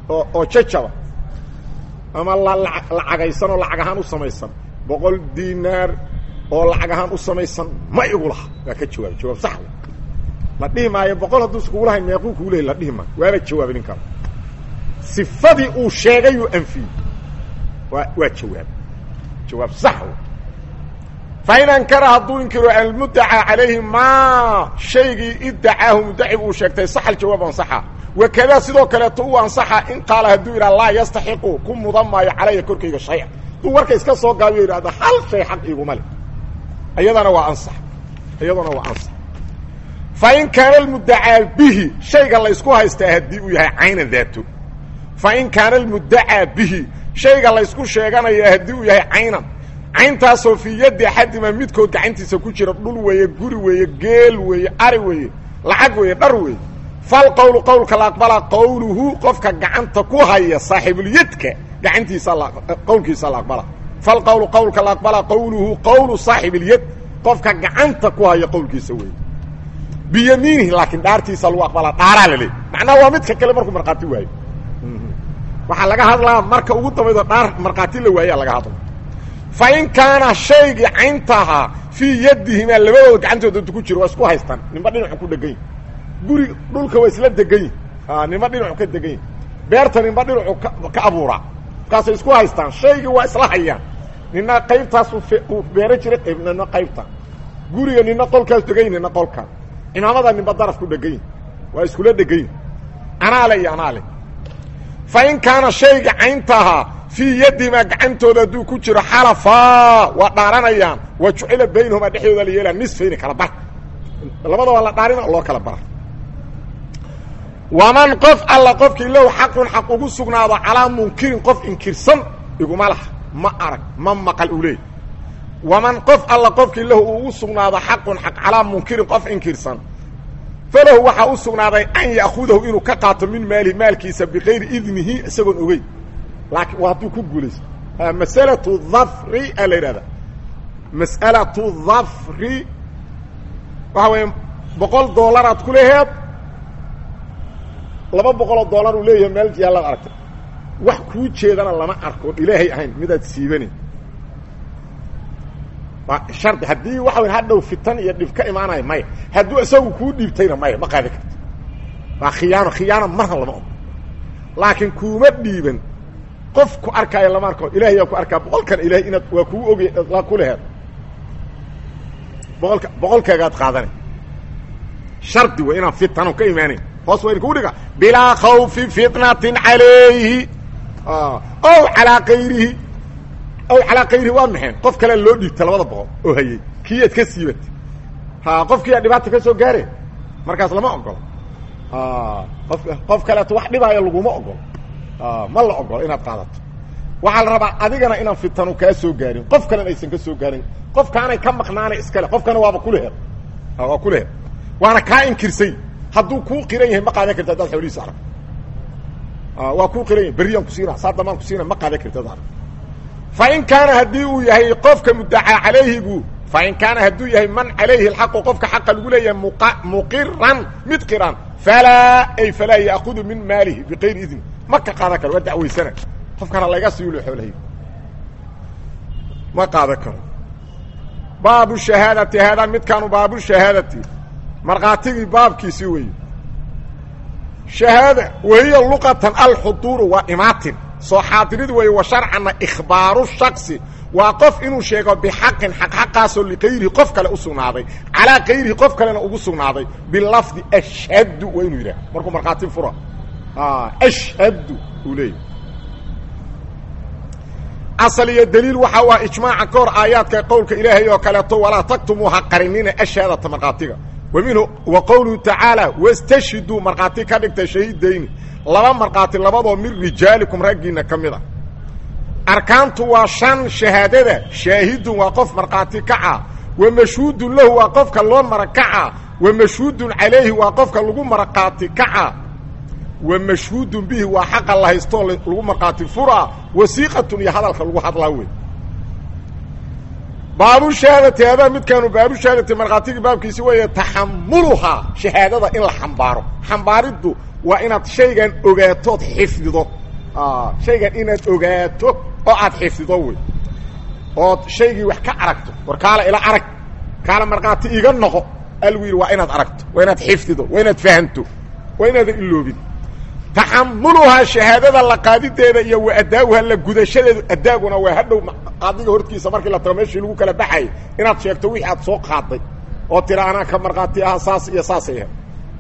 oo oo jajaba ama lacagaysan oo lacag ahaan u samaysan boqol dinaar oo lacag ahaan u samaysan ma igu laha waa ka jawaabay jawaab sax la dhihi maayo boqol hadduusa kugu lahayn meequu kugu leey la dhihi maayo waaba jawaabay ninkaan sifadii uu sheegayuu anfiyey waa waa jawaab jawaab sax fain ankara hadduu inkiro almuddaca calayhi maa shaygii idacaahu muddacigu uu sheegtay sax aljawaab ansaxa wakadaa sidoo kaleeto u ansaxa in qaala hadduu yidhaha laa yastaxiqu ku mudan maayo calaya korkayga shaya hadduu warka iska soo gaabiyo yidhahda hal shay xaq iguma leh iyadana waa ansax iyadana waa ansax fain kaana almuddacaa bihi shayga la ysku haystaa haddii uu yahay caynan daato fain kaana almuddacaa bihi shayga laysku sheeganaya haddii uu yahay caynan cayntaasoo fii yaddi axadima midkood gacantiisa ku jira dhul weeye guri weeye geel weeye ari weeye lacag weeye dhar weeye fal qowlu qowlka la aqbala qowluhu qofka gacanta ku haya saaxibulyadka gacantiisa qowlkiisa la aqbala fal qowlu qowlka la aqbala qowluhu qowlu saaxibilyad qofka gacanta ku haya qowlkiisa weeye biyamiinihi laakiin dhaartiisa lagu aqbalaa dhaaraa la leey macnaha waa midka kale markuu markhaati waayo waxaa laga hadlaa marka ugu dambaydo dhaar markhaati la waayaa laga hadla fa in kaana shaygii cayntahaa fii yadihimaa labadooda gacantooda intu ku jiro waa isku haystaan ninba dhinacu ku dhegan yi guri dhulka waa isla degan yi ninba dhinacu ka degan yi beerta ninba dhinacu ka abuuraa markaasay isku haystaan shaygii waa isla hayaan nina qaybtaasu uu beero jiray qayb nina qaybta guriga nina qolkaas degan yi nina qolkaa cimaamada ninba daraf ku dhegan yi waa iskula dhegan yi anaale iyo anaale fa in kaana shayga cayntahaa fii yadihimaa gacantooda hadduu ku jiro xalafaa waa dhaaranayaan wa jucila baynahumaa dhexdooda la yeelaa nisfayni kala bar labada waa la dhaarina loo kala bara waman qof alla qofkii lahu xaqun xaq ugu sugnaado calaa munkirin qof inkirsan iguma laha ma arag ma maqal u leey waman qof alla qofkii lahu uu ugu sugnaado xaqun xaq calaa munkirin qof inkirsan falahu waxaa u sugnaaday an ya'khudahu inuu ka qaato min maalihi maalkiisa bikayri idnihi isagoon ogeyn laakiin waa hadduu ku guulaysto masalatu dhafri a la yidhahda mas'alatu dhafri waxa weeye boqol doolaraad ku leheed laba boqoloo dollar uu leeyahay meel yaalaad aragtay wax kuu jeedana lama arko oon ilaahay ahayn midaad siibanin shardi haddii waxa weyn hadhow fitan iyo dhib ka imaanayo maya hadduu isagu kuu dhiibtayna maya ma qaadi karto waa khiyaano khiyaano marna lama ogo laakiin kuuma dhiiban qof ku arkaayo lama arko ilahay yaa ku arkaa boqolkan ilahay inaad waa kuu ogay waa ku leheed boqolka boqolkeegaad qaadanay shardi wa inaan fitano ka imaanayn hoos waa idinkugu dhiga bilaa khawfi fitnatin calayhi ow calaa kayrihi ow calaa kayrihi waa maxeen qof kalea loo dhiibta labada boqol oo hayey kiiyaad ka siibatay ha qofkiiyaa dhibaata ka soo gaare markaas lama ogolo qof qof kaleeto wax dhibaayo laguma ogolo ma la ogolo inaad qaadato waxaa la rabaa adigana inaan fitanu kaa soo gaarin qof kalena aysan ka soo gaarin qofkaanay ka maqnaanay iskale qofkana waaba kuleher waa kuleher waana kaa inkirsay hadduu kuu qiran yahay ma qaadan karti hadaad xoolihiisa arag waa kuu qiran yahay berriyaan kusiina saa damaan kusiina ma qaadan karti hadaad arag fa in kaana haddii uu yahay qofka muddacaa calayhigu fa in kaana hadduu yahay man calayhi alxaqu qofka xaqa lagu leeyahay muqiran mid qiran falaa ay falaa ya'kudu min maalihi bikayri idni ma ka qaadan karo waa dacwaysana qofkana laga siiyulo xoolahay ma qaadan karo baabu shahaadati haadaa midkaanu baabu shahaadati markhaatigii baabkiisii weeye shahaada wahiya luqatan alxuduuru waa imaatin soo xaadirid weeye wa sharcanna ikhbaaru shaksi waa qof inuu sheego bixaqin xaq xaqaasoo likayrihi qof kale u sugnaaday calaa kayrihi qof kalena ugu sugnaaday bilafdi ashhadu waa inuu yidhaha markuu markhaati fura ashhadu uu leeyahy asal iyo daliil waxa u ah ijmaaca ka hor aayaadka qowlka ilaahay oo kaleeto walaa taktumuu ha qarinina ashaadata markhaatiga wa minhu wa qowluhu tacaala wastashhiduu markhaati ka dhigta shahiidayni laba markhaati labadoo min rijaalikum raggiinna ka mid a arkaantu waa shan shahaadada shaahidun waa qof markhaati kaca wa mashhuudun lahu waa qofka loo marakaca wa mashhuudun calayhi waa qofka lagu markhaati kaca wa mashhuudun bihi waa xaqa la haystoo lagu markhaati furaa wasiiqatun iyo hadalka lagu hadlaa wey baabu shahaadati hadaa midkaanu baabu shahaadati markhaatigii baabkiisi weeye taxamuluhaa shahaadada in la xambaaro xambaariddu waa inaad shaygan ogaatood xifdido shaygan inaad ogaato oo aad xifdido wey ood shaygii wax ka aragto war kaala ila arag kaala markhaati iga noqo algu yidhi waa inaad aragto waa inaad xifdido waa inaad fahamto waa inaadan iloobin taxamuluhaa shahaadada la qaadideeda iyo wa adaawuha la gudashadeedu adaaguna waa hadhow qaadiga hortiisa markii la tago meeshii lagu kala baxayay inaad sheegto wixii aad soo qaaday oo tira anaa ka markhaati aha saas iyo saasay ahayd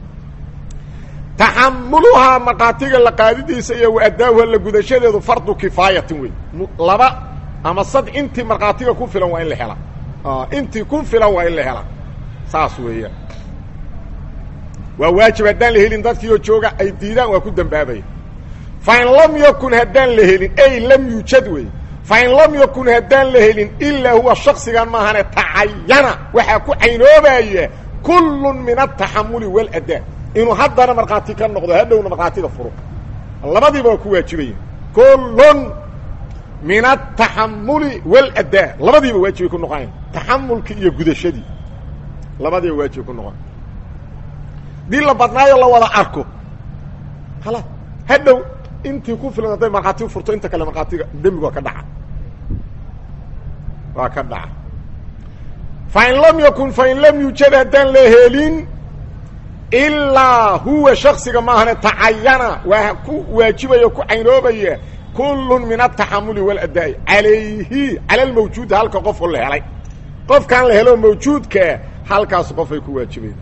taxamuluhaa markhaatiga la qaadidiisa iyo wa adaawuha la gudashadeedu fardu kifaayatin wey laba ama sad intii markhaatiga ku filan waa in la helaa intii ku filan waa in la helaa saas weeyaan waa waajib haddaan la helin dadkiioo jooga ay diidaan waa ku dambaabaya fa in lam yakun haddaan la helin ey lam yuujad wey fa in lam yakun haddaan la helin ilaa huwa shaksigan maahane tacayana waxaa ku caynoobaya kullun min altaxamuli waaladaa inuu haddana markhaati ka noqdo hadhowna markhaatiga furo labadiiba waa ku waajibaya kullun min altaxamuli waaladaa labadiiba waajibay ku noqonayan taxamulkii iyo gudashadii labadiiba waajibay ku noqon dii la badnaayo la wada arko hala hadhow intii ku filan hadday markhaati furto inta kale markhaatiga dembigu waa ka dhaca waa ka dhaca fa in lam yakun fa in lam yuujad haddaan la helin ilaa huwa shaksiga maahane tacayana waa ku waajibaya ku caynoobaya kullun min altaxamuli waladaa'i calayhi cala almawjuudi halka qofoo la helay qofkaan la helo mawjuudkaa halkaas qofay ku waajibayda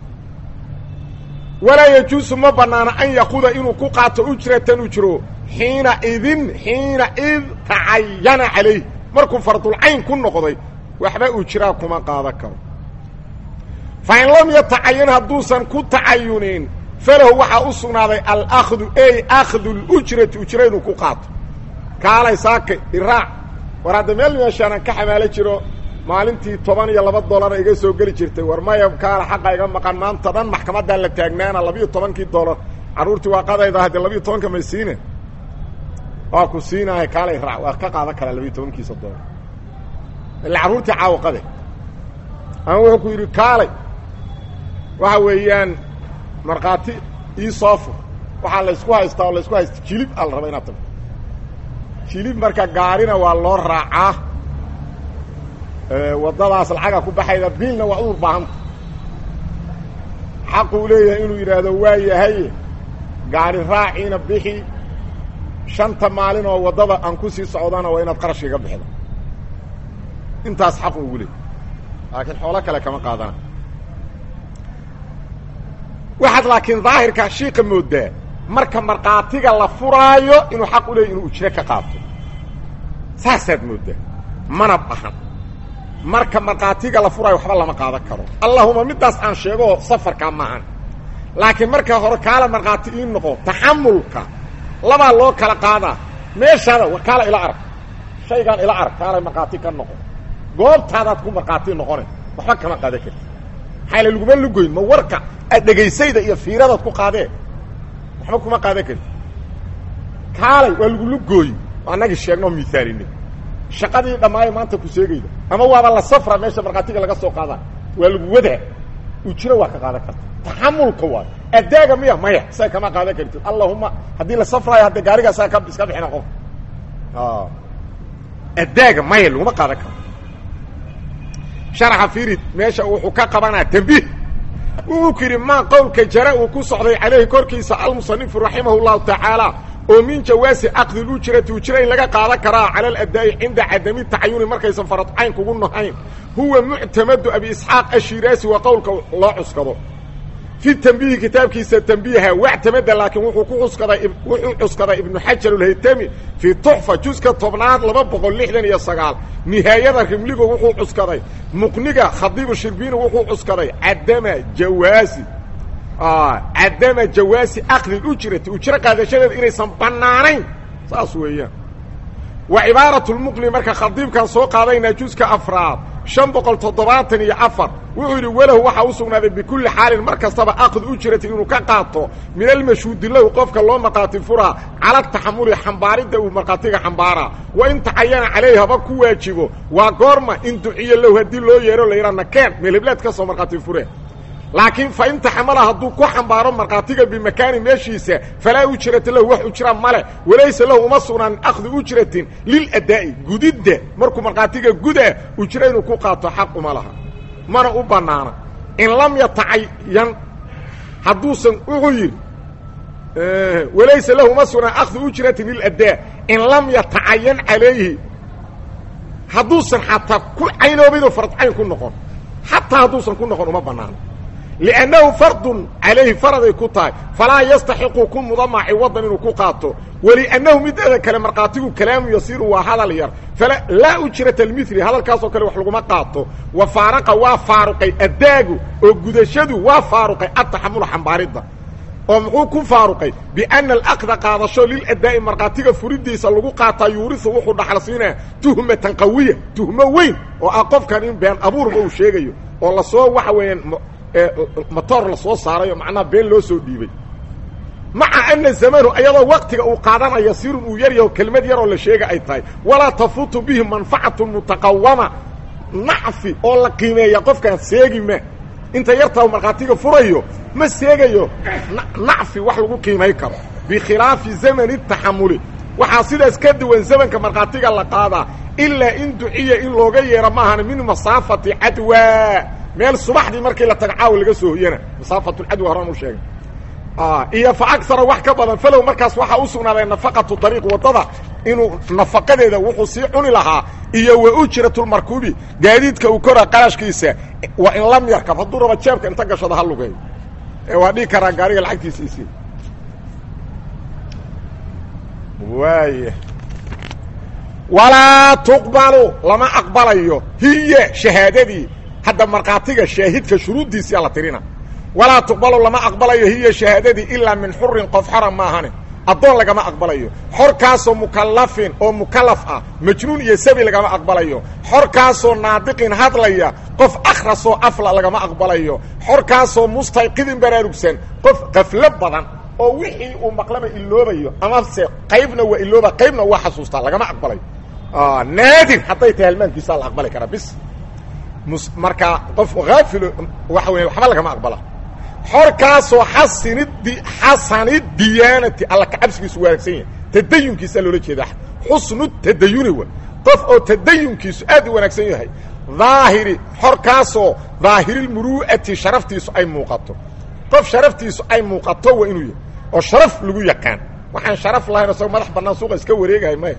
walaa yajuusu ma banaana an yakuda inuu ku qaato ujratan ujro xiina idin xiina id tacayana calayh markuu fardulcayn ku noqday waxba ujraa kuma qaadan karo fa in lam yatacayan hadduusan ku tacayunin falahu waxaa u sugnaaday alakdu ey akhdu lujrati ujra inuu ku qaato kaalay saakay iraac war hadda meel meeshaanan ka xamaalo jiro maalintii toban iyo laba dollara iga soo geli jirtay war maya kaala xaqa iga maqan maanta dhan maxkamaddaan la taagnaana labiiyo tobankii dollar carruurtii waaqadayda haddee labiiyo tobanka may siine waa ku siinahay kaalay raac waa ka qaadan karaa labiiyo tobankiisa dollar illa carruurtii caawaqade ama wuxuu ku yidhi kaalay waxa weeyaan markhaati ii soo fur waxaa laysku haystaa oo laysku haysta jilib aa la raba inaad tagto jilib marka gaarina waa loo raacaa waddadaas lacaga ku baxayda biilna waa uur baahanta xaquu leeyahay inuu yidhaahdo waa yahay gaari raaciina bixi shanta maalin oo waddada aan ku sii socdana waa inaad qarashka iga bixida intaas xaqu ugu leeyay laakiin xoolo kale kama qaadana waxaad laakiin daahirka shiika moodaa marka markhaatiga la furaayo inuu xaq u leeyahy inuu ujro ka qaato saasaad moodaa mana bahan marka markhaatiga la furaayo waxba lama qaadan karo allahuma middaas aan sheego safarkaa maahan laakiin marka hore kaala markhaati ii noqo taxamulka labaa loo kala qaadaa meeshaada war kaala ila arag shaygaan ila arag kaala markhaati ka noqo goobtaadaad ku markhaati noqone waxba kama qaadan karti maxaayla laguma lugoyn ma warka aad dhegaysayda iyo fiiradaad ku qaadee waxba kuma qaadan karti kaalay waa lagu lugooyi annagii sheegnoo miaalini shaqadii dhammaayo maanta ku sheegayda ama waaba la safra meesha markhaatiga laga soo qaadaa waa lagu wadaa ujro waa ka qaadan karta taxamulka waayo adaaga miya maya saa kama qaadan kartid allahuma haddii la safraayo hadde gaarigaa saa ka iska bixina qof adaaga maya laguma qaadan karo sharaxa firid meesha wuxuu ka qabanaa tambiih wuxuu ku yidhi maa qowlka jara uu ku socday calayhi korkiisa almusanifu raximah llahu tacaala oo min jawaasi akdi ujrati ujra in laga qaadan karaa cala aladaa'i cinda cadami tacayuni markaysan faradcayn kugu nahayn huwa muctamadu abi isxaaq ashiraasi waa qowlka loo cuskado fi tambiihi kitaabkiisa tambiiha wactamada laakiin wuxuu ku cuskaday wuxuu cuskaday ibnu xajar alhaytami fii tuxfa juska tobnaad laba boqol lixdan iyo sagaal nihaayada rimligu wuxuu cuskaday muqniga khadiibu shirbiini wuxuu cuskaday cadama jawaasi cadama jawaasi akdi ujrati ujro qaadashadeeda inaysan bannaanayn saas weeyaan wa cibaarat lmuqni marka khadiibkan soo qaadaynaa juska afraad shan boqol toddobaatan iyo afar wuxuu yidhi walahu waxaa u sugnaaday bikulli xaalin mar kastaba akd ujrati inuu ka qaato min almashhuudi lahu qofka loo markhaati furaa cala taxamuli xambaaridda uu markhaatiga xambaaraa wa in tacayana calayhi haba ku waajibo waa goorma in duciya lahu haddii loo yeero la yidhaa nakeen meelheblaad ka soo markhaati fure laakiin fa in taxamala hadduu ku xambaaro markhaatiga bimakaani meeshiisa falaa ujrata lahu wax ujra male walaysa lahu uma sugnaan akhdi ujratin liladaa'i gudidda markuu markhaatiga gudaa ujro inuu ku qaato xaq uma laha mana u bannaana in lam yatacayan hadduusan wuxuu yidhi walaysa lahu uma sugnaan akhdi ujratin liladaa in lam yatacayan calayhi hadduusan xataa ku caynoobaydoo fardcayn ku noqon xataa hadduusan ku noqon uma bannaano liannahu fardun calayhi faraday ku tahay falaa yastaxiqu ku mudama ciwadan inuu ku qaato waliannahu mideeda kale markhaatigu kalaamu yasiiru waa hadal yar laa ujrata lmili hadalkaasoo kale wax laguma qaato wa faaraqa waa faaruqay addaagu oo gudashadu waa faaruqay ataxamula xambaaridda oo muxuu ku faaruqay biana alaqda qaadasho liladaa'i markhaatiga furidiisa lagu qaataa yuurisu wuxuu dhaxal siinaa tuhmatan qawiya tuhmo weyn oo ah qofkan in been abuurba uu sheegayo oo lasoo waxa weeyaan motoor lasoo saarayo macnaha been loo soo dhiibay maca ana zamanu ayadoo waktiga uu qaadanaya sirun uu yar yaho kelmad yaroo la sheega ay tahay walaa tafuutu bihi manfacatu mutaqawama nacfi oo la qiimeeya qofkaan seegi ma inta yartaa markhaatiga furayo ma seegayo nacfi wax lagu qiimay karo bikhilaafi zamani taxamuli waxaa sidaas ka duwan zamanka markhaatiga la qaadaa ilaa in duciya in looga yeero maahan min masaafati cadwa meel subaxdii markii la taga caawa laga soo hoyana masaafatulcadwa horaan u sheegay iyo fa agara wax ka badan falow markaas waxaa u sugnaaday nafaqatu ariiq waddada inuu nafaqadeeda wuxuu sii cuni lahaa iyo wa ujratulmarkuubi gaadiidka uu kora qarashkiisa waa in lam yarkab hadduu raba jeebka inta gashado ha lugeeyo ee waa dhigi karaa gaariga lacagtiisa isi waaya walaa tuqbalu lama aqbalayo hiya shahaadadii hadda markhaatiga shaahidka shuruuddiisia la tirina walaa tuqbalu lama aqbalayo hiya shahaadadii ilaa min xurin qof xora maahane addoon lagama aqbalayo xorkaasoo mukallafin oo mukallaf ah majnuun iyo sabi lagama aqbalayo xorkaasoo naadiqin hadlaya qof akhrasoo afla lagama aqbalayo xorkaasoo mustayqidin baraarugsan qof qaflo badan oo wixii uu maqlaba iloobayo amase qaybna waa ilooba qaybna waa xasuustaa lagama aqbalayo naadir hadday tahay halmaankiisaa la aqbali karaa bis marka qof haafilo waxa weya waxba lagama aqbala xorkaasoo xasinidi xasani diyaanati alla kacabsigiisu wanaagsan yahay tadayunkiisaa loola jeedaa xusnu tadayuni wa qof oo tadayunkiisu aad u wanaagsan yahay daahiri xorkaasoo daahiriilmuru'ati sharaftiisu ay muuqato qof sharaftiisu ay muuqato waa inuu yahay oo sharaf lagu yaqaan waxaan sharaf lahayn isagoo madax bannaan suuqa iska wareegahay maya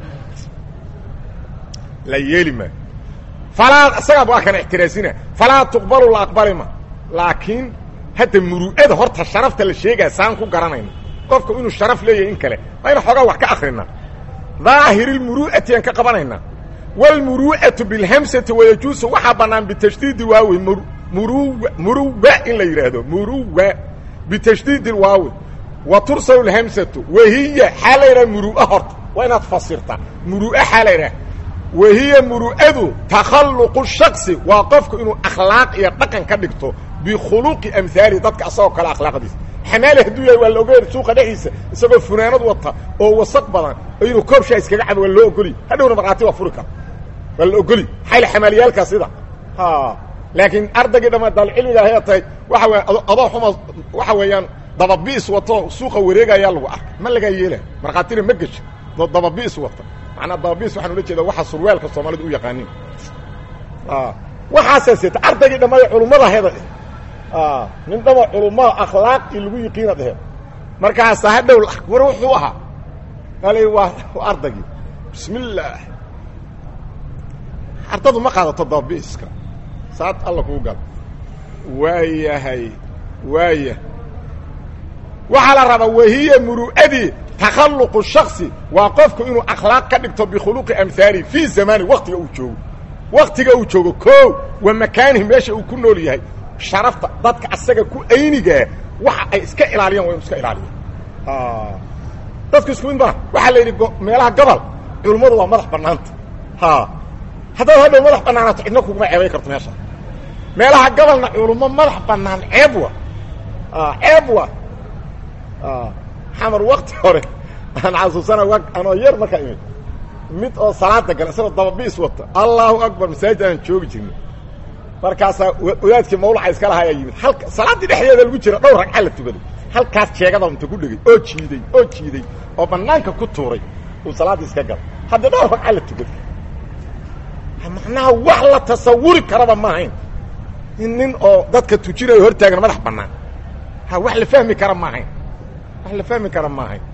la yeeli maayo falaa isagaaba waa kana ixtiraasina falaa tuqbalu la aqbalima laakiin hadda muru'ada horta sharafta la sheegaa saan ku garanayna qofka inuu sharaf leeyahay in kale waa ina xoogaa wax ka akrina daahiriilmuru'ati aan ka qabanaynaa wاlmuru'atu biاlhamsati wayajuusu waxaa bannaan bitashdiidi waawi muru muruwa in la yidhaahdo muruwa bitashdiidi waawi wa tursalu اlhamsatu wahiya xaa la yidhaha muru'a horta waa inaad fasirtaa muru'a xaa la yidhaha wahiya muru'adu takhalluqu shaksi waa qofku inuu akhlaaq iyo dhaqan ka dhigto bikhuluqi amhaali dadka asagoo kale akhlaaqdiisa xamaali hadduu yahay waa la ogeer suuqa dhexdiisa isagoo funaanad wata oo wasaq badan inuu koobshaa iskaga cabo waa loo ogoli hadhowna markhaati waa furi kara waa la ogoli xayl xamaaliyaalkaa sida laakiin ardaygii dhama daalcilmiga ahay tahay waxa weya adoo xuma waxa weeyaan dababiis wato suuqa wareegayaa lagu arka ma lagaa yeela markhaatina ma gesha doo dababiis wata macnaa dababiis waxaan ula jeeda waxa surwaalka soomaalidu u yaqaanin waxaasaa seeta ardaygii dhammaada culummada heda nin dhama culummada akhlaaqii lagu yiqiina dhehe markaasa hadhow war wuxuu ahaa al waa ardaygii bismi illaah ardadu ma qaadato dababiiska saad alla kuu gala waayahay waaya waxaa la rabaa wahiya muru'adii takhalluqu shaksi waa qofku inuu akhlaaq ka dhigto bikhuluqi amhaali fii zamani waktiga uu joogo waktiga uu joogo koo wa makaanihi meesha uu ku nool yahay sharafta dadka asaga ku aynigaa waxa ay iska ilaaliyaan waa inu iska ilaaliya dadku isku mid maa waxaa la yidhi meelaha gobol culummadu waa madax bannaanta haddaad hadhow madax bannaanaato cidna kuguma ceebay karto meesha meelaha gobolna culummo madax bannaan ceeb wa ceeb wa xamar wakti hore aan xasuusana anoo yar markaa imid mid oo salaada gala isagoo dababiis wata allahu akbar masaajid aan joogi jirnay markaasaa wadaadkii mawlaca iska lahaa ayaa yimid halka salaaddii dhexdeeda lagu jira dhowr ragca la tukaday halkaas jeegada inta ku dhegay oo jiiday oo jiiday oo banaanka ku tuuray uu salaaddii iska galay hadda dhowr ragca la tukaday macnaha wax la tasawuri karaba ma ahayn in nin oo dadka tujinayo hortaagan madax bannaan ha wax la fahmi kara ma ahayn wax la fahmi kara ma ahayn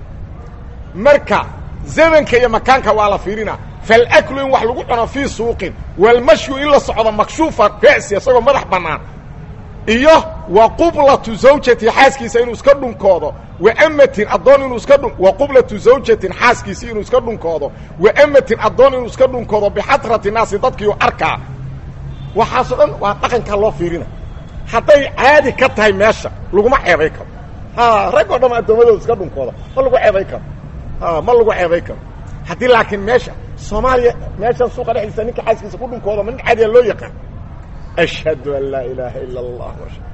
marka zamanka iyo makaanka waa la fiirina falaklu in wax lagu cuno fii suuqin walmashyu in la socdo makshuufa ra'si isagoo madax bannaan iyo wa qublatu zawjati xaaskiisa inuu iska dhunkoodo wa amatin addoon inuu iska dhun wa qublatu zawjatin xaaskiisi inuu iska dhunkoodo wa amatin addoon inuu iska dhunkoodo bixatrati naasi dadkiiu arkaa waxaasoo dhan waa dhaqankaa loo fiirina hadday caadi ka tahay meesha laguma ceebay karo ha rag oo dham addoommadooda iska dhunkooda ma lagu ceebay karo ha ma lagu ceebay karo haddii laakiin meesha soomaaliya meeshan suuqa dhexdiisa ninka xaaskiisa ku dhunkooda ma nin caadiya loo yaqaan ashhadu an laa ilaaha ila allah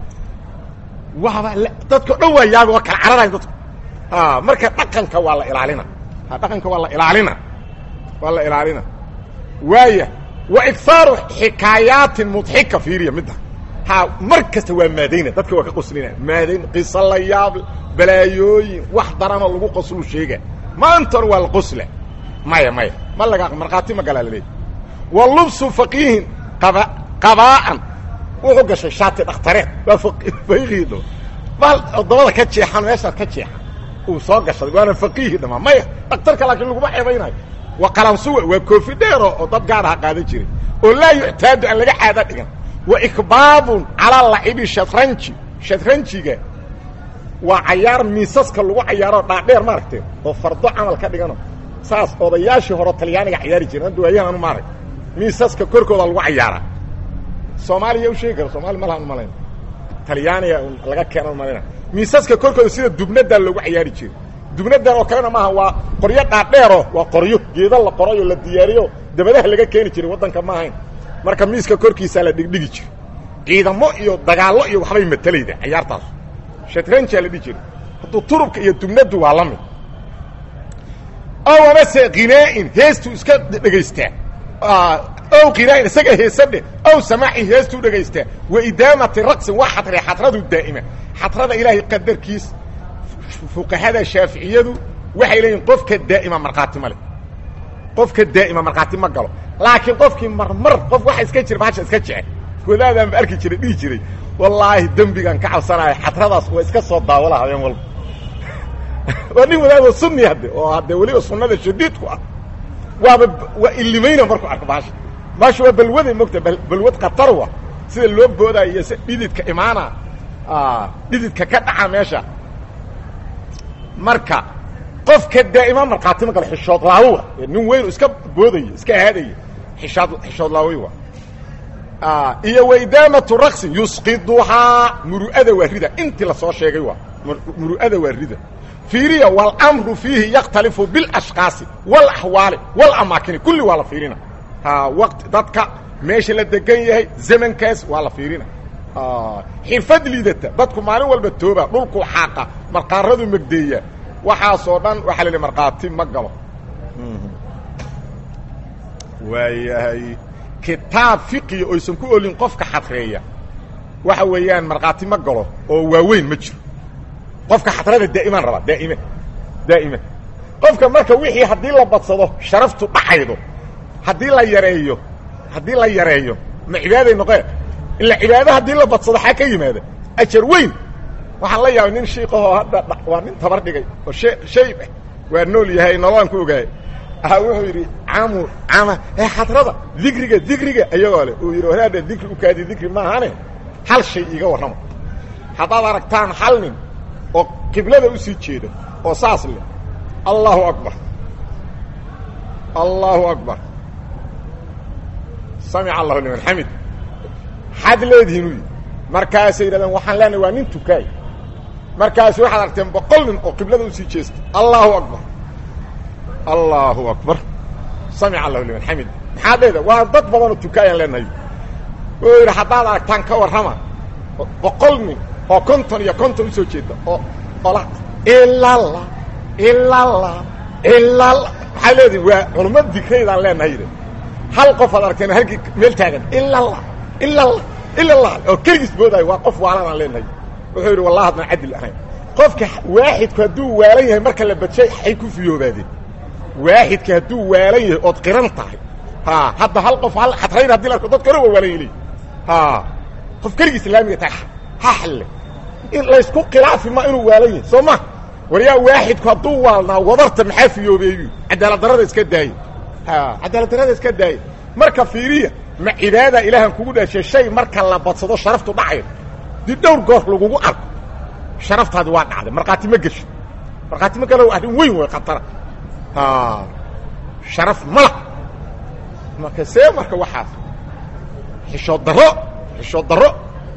waaba dadko dhan waa yaabi waa kala cararayn dadku a marka dhaqanka waa la ilaalina ha dhaqanka waa la ilaalina waa la ilaalina waaya wa igaaru xikaayaatin mudxika fiiriya midda ha mar kasta waa maadayna dadka waa ka qoslina maadayn qiso la yaab balaayooyin wax daranoo lagu qoslu sheega maantana waa la qosla maya maya ma laga markhaati ma galaa laleeya wa lubsu faqiihin qaba qabaa'an wuxuu gashay shaati dhakhtareed waa faqiihiidho bal dabada ka jeexan meesha ka jeexan uu soo gashaday waana faqiihi dhamaa maya dhakhtarka laakiin laguma ceebaynayo wa qalansuwa waa koofi dheero oo dad gaar aha qaadan jiray oo laa yuctaadu aan laga caada dhigan wa ikbaabun calaa lacibi shatranji shatranjiga waa cayaar miisaska lagu cayaaro dhaadheer maaragtee oo fardo camal ka dhigano saas odayaashii hore talyaaniga cayaari jiren hadda waayahan anu maarag miisaska korkooda lagu cayaaraa soomaaliya u sheegi kara soomali ma lahan malayn talyaaniga laga keenan malayna miisaska korkooda sida dubnadaa loogu cayaari jiray dubnadan oo kalena maaha waa qoryo dhaadheero waa qoryo geeda la qoray oo la diyaariyo dabadaha laga keeni jiray waddanka ma ahayn marka miiska korkiisaa la dhigdhigi jiray ciidamo iyo dagaallo iyo waxbay matalayda cayaartaas shatranjaa la dhihi jiray hadduu turubka iyo dubnadu waa la mid ow amase khinaa'in heestuu iska dhegaystaa ow qinaain isaga heesadhe ow samaaci heestuu dhegaystaa wa idaamati raqsin waa xadre xadradu daa'ima xadrada ilaahay qadarkiis fuqahada shaaficiyadu waxay leeyihin qofka daa'ima markhaati ma leh qofka daa'ima markhaati ma galo laakiin qofkii marmar qof waxa iska jira bahasha iska jece wadaadaan ba arki jiray dhihi jiray wallaahi dembigaan ka cabsanaya xadradaas waa iska soo daawala habeen walba waa nin wadaadoo sunni hadde oo hadde weliba sunnada shadiidku ah waaba waa ilimayna markuu arko bahasha bahasha waa balwaday mogta balwad khatarwa sida loo boodaayo iyo si dhididka imaana dhididka ka dhaca meesha marka qofka daa'ima markhaati ma galo xishood laawowa nin weyn iska boodaya iska aadaya ishaad xishood laaway wa iyo waidaamatu raqsin yusqiduhaa muru'ada waa rida intii lasoo sheegay waa muru'ada waa rida fiiriya wاlmru fiihi yakhtalifu biاlashkaasi wاlaxwaali wاlamaakini kulli waa la fiirina waqti dadka meesha la degan yahay zamankaas waa la fiirina xirfad liidata dadku maalin walba tooba dhulku xaaqa marqaaradu megdeeya waxaasoo dhan waxaa la idhi markhaati ma galo waayahay kitaab fiqiya oysan ku olin qofka xadreeya waxa weeyaan markhaati ma galo oo waaweyn ma jiro qofka xadrada daa'imaan rabaa daa'ime daa'ime qofka marka wixii haddii la badsado sharaftu dhacaydo haddii la yareeyo haddii la yareeyo ma cibaaday noqee ila cibaado haddii la badsado xaa ka yimaada ajar weyn waxaan la yaabay nin shiikahoo hadda waa nin tabar dhigay oo she shayb ah waa nool yahay nololaan ku ogaaya aha wuxuu yidhi camu cama ee xadrada dikriga dikriga iyagoo leh uu yidhi wanaada dikri u kaadi dikri maahane hal shay iiga warrama haddaad aragtaan hal nin oo qiblada u sii jeeda oo saas leh allahu akbar allahu akbar samica allahu liman xamid xaad leedihiin u yidhi markaasay yidhahdeen waxaan leenahay waa nin tukaay markaasi waxaad argteen boqol nin oo qiblada usii jeesta allahu akbar allahu akbar samica allahu liman xamid maxaad leeda waa dad badanoo tukaayaan leenahay wuxuu yidhi haddaad aragtaan ka warrama boqol nin oo konton iyo konton usoo jeeda oo ola ilala ilala ilala maxaa leedihin waa culummo dikraydaan leenahay yidhi hal qof ad aragteen halkii meel taagan ilala ila ila allah oo keligiis boodaayo waa qof waalanaan leenahay wuxuu yidhi wallahi adnaan cadil ahayn qofka waaxidku hadduu waalan yahay marka la badshay ay ku fiyoobaadeen waaxidka hadduu waalan yahay ood qiran tahay ha hadda hal qof hal xatrayn hadii la arko dadka hore waa waalan yeli ha qof keligii islaamiga tahay ha xalle in laysku khilaafi ma inuu waalan yahay soo ma waryaa waaxidku hadduu waalnaa wadarta maxaa fiyoobeeyu cadaalad darada iska daaya ha cadaalad darada iska daaya marka fiiriya ma cibaada ilaahan kugu dhashay shay marka la badsado sharaftu dhacay dib dhowr goor lagugu arko sharaftaadi waa dhacday markhaati ma gesho markhaati ma galo arrin weyn way khatara ha sharaf mala marka see marka waxaas xishood darro xishood darro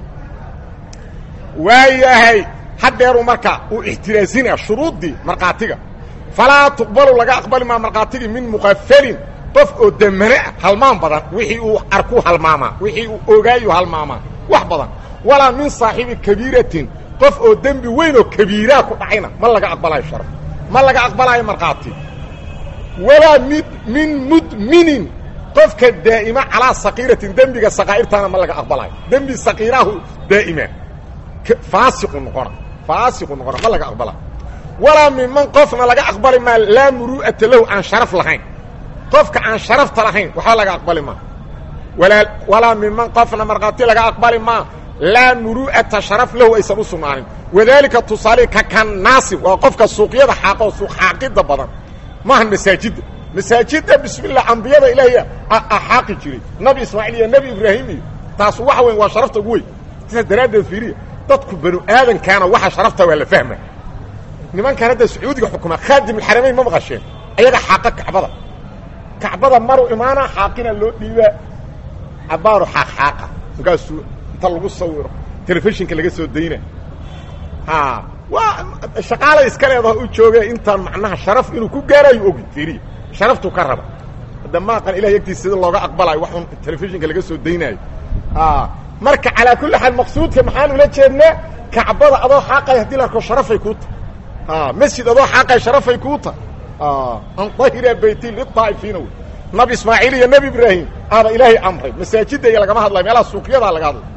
waayahay haddeeru marka uu ixtiraasinaya shuruuddii markhaatiga falaa tuqbalu laga aqbali maa markhaatigii min muqafalin qof oo damane ah halmaan badan wixii uu arku halmaamaa wixii uu ogaayu halmaamaa wax badan walaa min saaxibi kabiiratin qof oo dembi weyn oo kabiiraa ku dhacayna ma laga aqbalayo sharaf ma laga aqbalaayo markhaati walaa mid min mudminin qofka daa'ima calaa sakiiratin dembiga sakaa'irtaana ma laga aqbalaayo dembi sakiiraahu daa'ima faasiqu noqona faasiqu noqona ma laga aqbalaayo walaa minman qofna laga aqbali maa laa muru'ata lahu aan sharaf lahayn qofka aan sharafta lahayn waxba laga aqbali maa walaa walaa minman qofna markhaati laga aqbali maa laa muru'ata sharaf lahu aysan u sugnaanin wadaalika tusaale ka kannaasi waa qofka suuqyada xaaqoo suuq xaaqidda badan maahan masaajidda masaajidda bismillah ambiyada ilaahay xaaqi jiray nabi ismaaciil iyo nebi ibraahim iyo taas waxa weyn waa sharafta ugu weyn sidaas daraaddeed fiiriya dadku banu aadankaana waxa sharafta waa la fahma nimankan hadda sacuudiga xukuma khaadim alxaramayn ma maqasheen ayaga xaaqa kacbada kacbada maru imaana xaaqina loo dhiibaa cabaaru xaaq xaaqa markaasuu inta lagu sawiro telefishinka laga soo dayna ha waa shaqaala iska leedaha u jooge intaan macnaha sharaf inuu ku gaarayo ogi fiiriya sharaftuu ka raba hadda maaqan ilahay agtiisa sida looga aqbalayo wax un telefishinka laga soo daynaayo marka calaa kulli xaal maqsuudka maxaan ula jeednaa kacbada adoo xaaqay hadii la arko sharafay kuu tahay masjid adoo xaaqay sharafay kuu tahay an dahira bayti liaa'ifiina wey nabi ismaaciil iyo nebi ibraahim aaba ilaahay amray masaajidda iyo lagama hadlayo meelaha suuqyadaa laga hadlay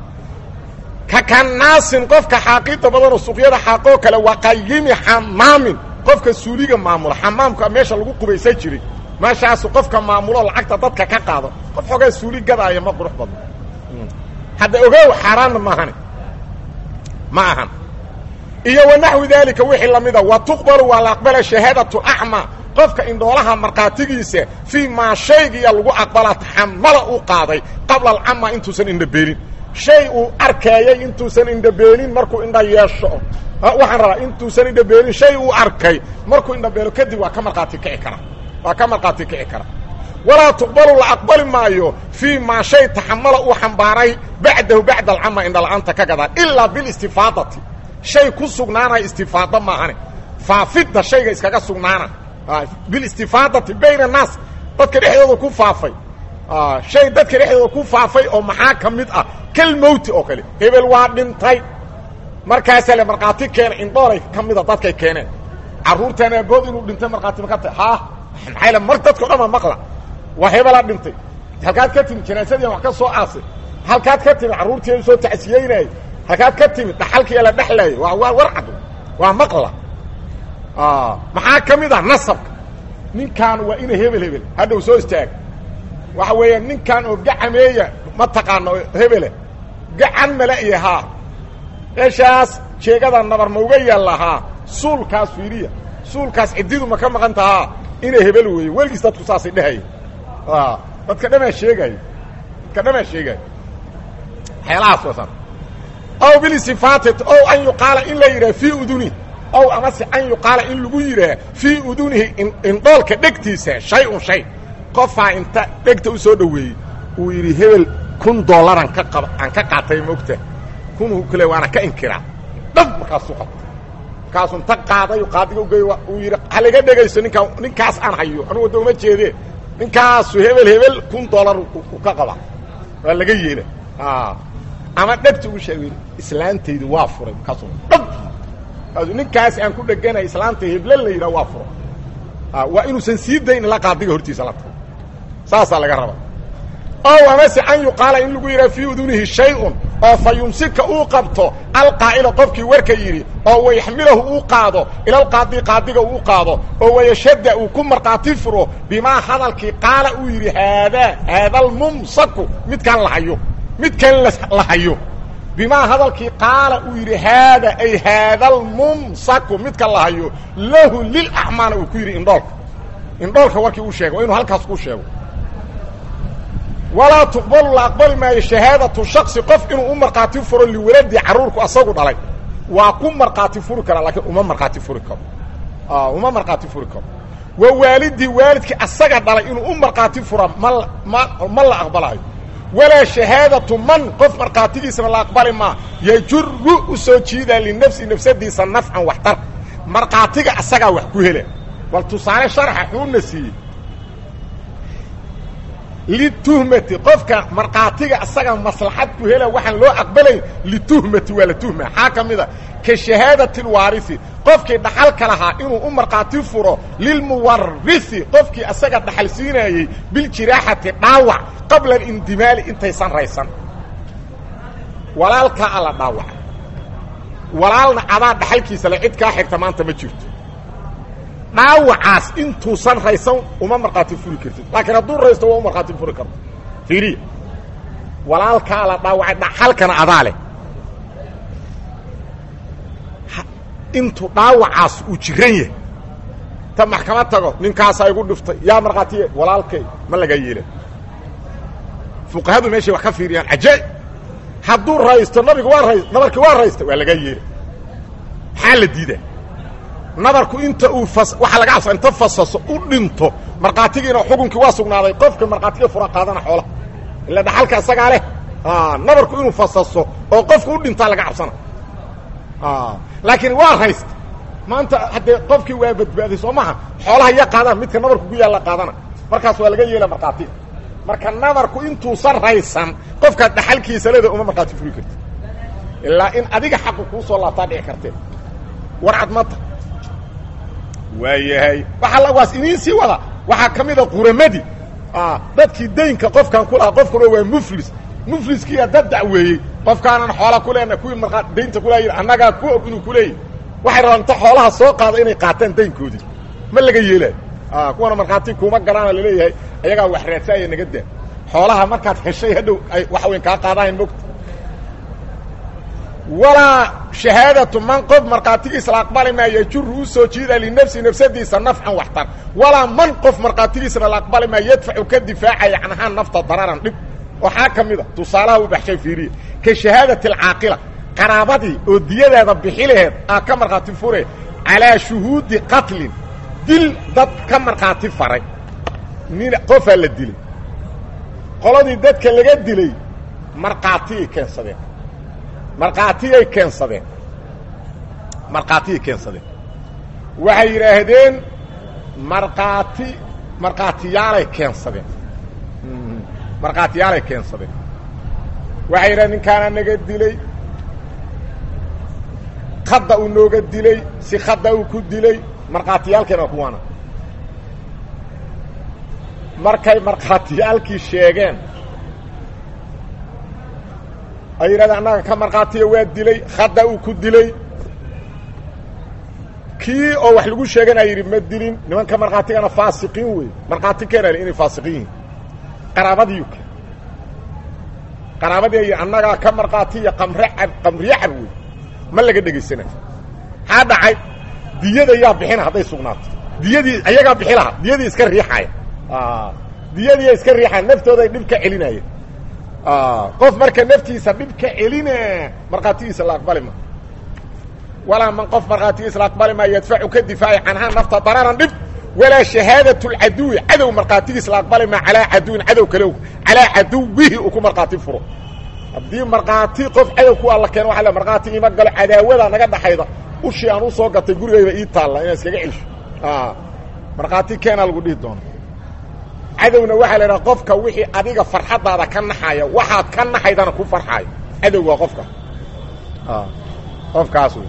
ka kanaasin qofka xaaqida badanoo suuqyada xaaqoo kale waa qayimi xamaamin qofka suuliga maamula xamaamka meesha lagu qubaysan jiray meeshaasu qofka maamulo lacagta dadka ka qaado qof xoogaa suuli gadaaya ma qurux badno hadda ogow xaaraanna maahane ma ahan iyo wanaxwi daalika wixii lamida wa tuqbalu waa la aqbala shahaadatu acma qofka indhoolaha markhaatigiisa fii maa shaygiya lagu aqbalaa taxamala u qaaday qabla alcama intuusan indhabeelin shay uu arkaayay intuusan indhabeelin markuu indha yeesho waxaan rabaa intuusan indhabeelin shay uu arkay markuu indhabeelo kadib waa ka markhaati kici kara waa ka markhaati kici kara walaa tuqbalu la aqbali maayo fii maa shay taxamala uu xambaaray bacdahu bacda alcama indhala-aanta ka gadaan ilaa bilistifaadati shay ku sugnaanaya istifaado maahane faafidda shayga iskaga sugnaana bilistifaadati bayna annaas dadka dhexdooda ku faafay shay dadka dhexdooda ku faafay oo maxaa ka mid ah kal mowti oo kale hebel waa dhintay markaasaa le markhaati keena indhoolay ka mida dadkay keeneen carruurtaan aabood inuu dhintay markhaati ma ka tahay ha maxaa le mar dadkao dhan ma maqla waa hebelaa dhintay halkaad ka timid janaasadiian wax ka soo aasay halkaad ka timid carruurtii soo tacsiyeynayay halkaad ka timid dhaxalkiiya la dhexlaayo waa waa war cad waa maqla maxaa ka mid ah nasabka ninkaan waa ina hebel hebel hadhow soo istaag waxa weeya ninkan oo gacameeya ma taqaano hebele gacan mala iyo haa meeshaas jeegada nabar ma uga yaalla haa suulkaas fiiriya suulkaas ciddidu ma ka maqan tahaa ina hebel weeye weligiis dadku saasay dhehaya dadka dhamaa sheegaayo dadka dhamaa sheegaayo waxyaalahaas wasan aw bilsifaati ow an yuqaala in la yidhaha fii uduni ow amase an yuqaala in lagu yidhaah fii udunihi indhoolka dhegtiisa shay-un shay qofaa inta dhegta u soo dhoweeyey uu yidhi hebel kun dollaran ka qab aan ka qaatay moogta kunuu kale waana ka inkiraa dhab markaasuu qabta markaasuu inta qaaday qaadiga ugey uu yidhi halaga dhegayso ninkaa ninkaas aan hayo anugu wadda uma jeedee ninkaasu hebel hebel kun dollar u ka qaba waa laga yeela ama dhegta ugu sheegay islaantaydu waa furay markaasuu dhab markaasuu ninkaas aan ku dheganay islaantay heblen la yidhaha waa furay waa inuusan sii dayn ila qaadiga hortiisa la tago saasaa laga rabaa ow amase an yuqaala in lagu yidhaha fii udunihi shay-un oo fa yumsika uu qabto alqaa'ila qofkii warka yidhi oo wayaxmilahu uu qaado ilalqaadi qaadiga uu qaado oo wayashadda uu ku markhaati furo bimaa hadalkii qaala uu yidhi haadaa haadalmumsaku midkaan la hayo midkan la hayo bimaa hadalkii qaala uu yidhi haada ay haadalmumsaku midka la hayo lahu lilacmaana uu ku yidhi indhoolka indhoolka warkii uu sheego waa inuu halkaas ku sheego walaa tuqbalu la aqbali maayo shahaadatu shaksi qof inuu u markhaati furo liwaladii carruurku asagu dhalay waa ku markhaati furi karaa laakiin uma markhaati furi karo uma markhaati furi karo wa waalidii waalidkii asaga dhalay inuu u markhaati fura ma ma ma la aqbalayo walaa shahaadatu man qof markhaatigiisana la aqbali maa yajuru u soo jiidaa linafsi nafsadiisa nafcan waxtar markhaatiga asagaa wax ku hela bal tusaale sharxa xuuna siiyey lituhmati qofka markhaatiga asaga maslaxad ku hela waxaan loo aqbalayn lituhmati waa la tuhma xaa ka mida ka shahaadati lwaarisi qofkii dhaxalka lahaa inuu u markhaati furo lilmuwarisi qofkii asaga dhaxal siinaayey biljiraaxati dhaawac qabla alindimaali intaysan raysan walaalkaa alla dhaawaca walaalna adaa dhaxalkiisa le cid kaa xigta maanta ma jirto dhaawacaas intuusan raysan uma markhaati furi kartid laakiin hadduu raysto waa u markhaati furi karto fiiriya walaalkaa la dhaawacay dhaxalkana adaa leh intuu dhaawacaas uu jiran yahay ta maxkamad tago ninkaasaa igu dhiftay yaa markhaatiye walaalkay ma laga yeela fuqahadu meeshay wax ka fiiriyaan cajaa'ib hadduu raysto nabiga waa ray nabarkii waa raysta waa laga yeela maxaa la diidaa nabarku inta uu waxaa laga cabsa inta fasaso u dhinto markhaatigiina xukunkii waa sugnaaday qofka markhaatiga fura qaadana xoolaha ila dhaxalka isagaa leh nabarku inuu fasaso oo qofka u dhintaa laga cabsana laakiin waa haysta maanta haddee qofkii waa badbaaday soo maha xoolaha ya qaadaan midka nabarku ku yaalla qaadana markaas waa laga yeela markhaatiga marka nabarku intuusan raysan qofkaad dhaxalkiisa leeda uma markhaati furi karti ilaa in adiga xaqu kuu soo laabtaa dhici kartee warcad mata waayahay waaa waas idiin sii wada waxaa ka mida quramadii dadkii daynka qofkan ku lahaa qofkuna waa muflis mufliskiiya dad dacweeyey qofkaanan xoola ku leena kuwii markaa daynta kulaa yidhi annagaa ku og inuu kuleeyahy waxay rabaan inta xoolaha soo qaada inay qaataan daynkoodii ma laga yeelaayo kuwana markhaati kuuma garaana laleeyahay ayagaa wax raadsaaya naga daa xoolaha markaad heshay hadhow ay waxa weyn kaa qaadahayn mogta walaa shahaadatu man qof markhaatigiisa la aqbali maa yajuru u soo jiida linafsi nafsadiisa nafcan waxtar walaa man qof markhaatigiisana la aqbali maa yadfacu ka difaacaya canhaa nafta dararan dhib waxaa ka mid a tusaalaha u baxshay fiiriya ka shahaadati alcaaqila qaraabadii oo diyadeeda bixi laheed aa ka markhaati fure calaa shuhuudi qatlin dil dad ka markhaati faray nin qofaa la dilay qoladii dadka laga dilay markhaatiyay keensadeen markhaatiyay keensadeen markhaatiyay keensadeen waxay yidhaahdeen markhaati markhaatiyaalay keensadeen markhaatiyaalay keensadeen waxay yidhahdeen ninkaana naga dilay khadda uu nooga dilay si khadda uu ku dilay markhaatiyaalkeena kuwaana markay markhaatiyaalkii sheegeen ay yidhahdeen annaga ka markhaatiya waa dilay khadda uu ku dilay kii oo wax lagu sheeganaa yidhi ma dilin nimanka markhaatigana faasiqiin wey markhaati keenale inay faasiqiin yihin qaraabadiiyu ke qaraabadii ay annagaa ka markhaatiya qamre cab qamriye cab wey ma laga dhegaysanayo maxaa dhacay diyada yaa bixina hadday sugnaato diyadii ayagaa bixi lahaa diyadii iska riixaya diyadiiya iska riixaya naftooday dhib ka celinaya qof marka naftiisa dhib ka celina markhaatigiisa la aqbali ma walaa man qof markhaatigiisa la aqbali maa yadfacu ka difaacay canhaa nafta dararan dhib walaa shahaadaة اcaduwi cadow markhaatigiis la aqbali maa calaa caduwin cadow kale calaa caduwihi uu ku markhaati furo haddii markhaati qof cadow ku alla keeno waa markhaati ima galo cadaawada naga dhaxayda ushii aan usoo gatay gurigayba ii taalla inaan iskaga celsho markhaati keenaa lagu dhihi doona cadowna waxaa la idhaha qofka wixii adiga farxaddaada ka naxaya waxaad ka naxaydana ku farxaayo cadow waa qofka qofkaas wey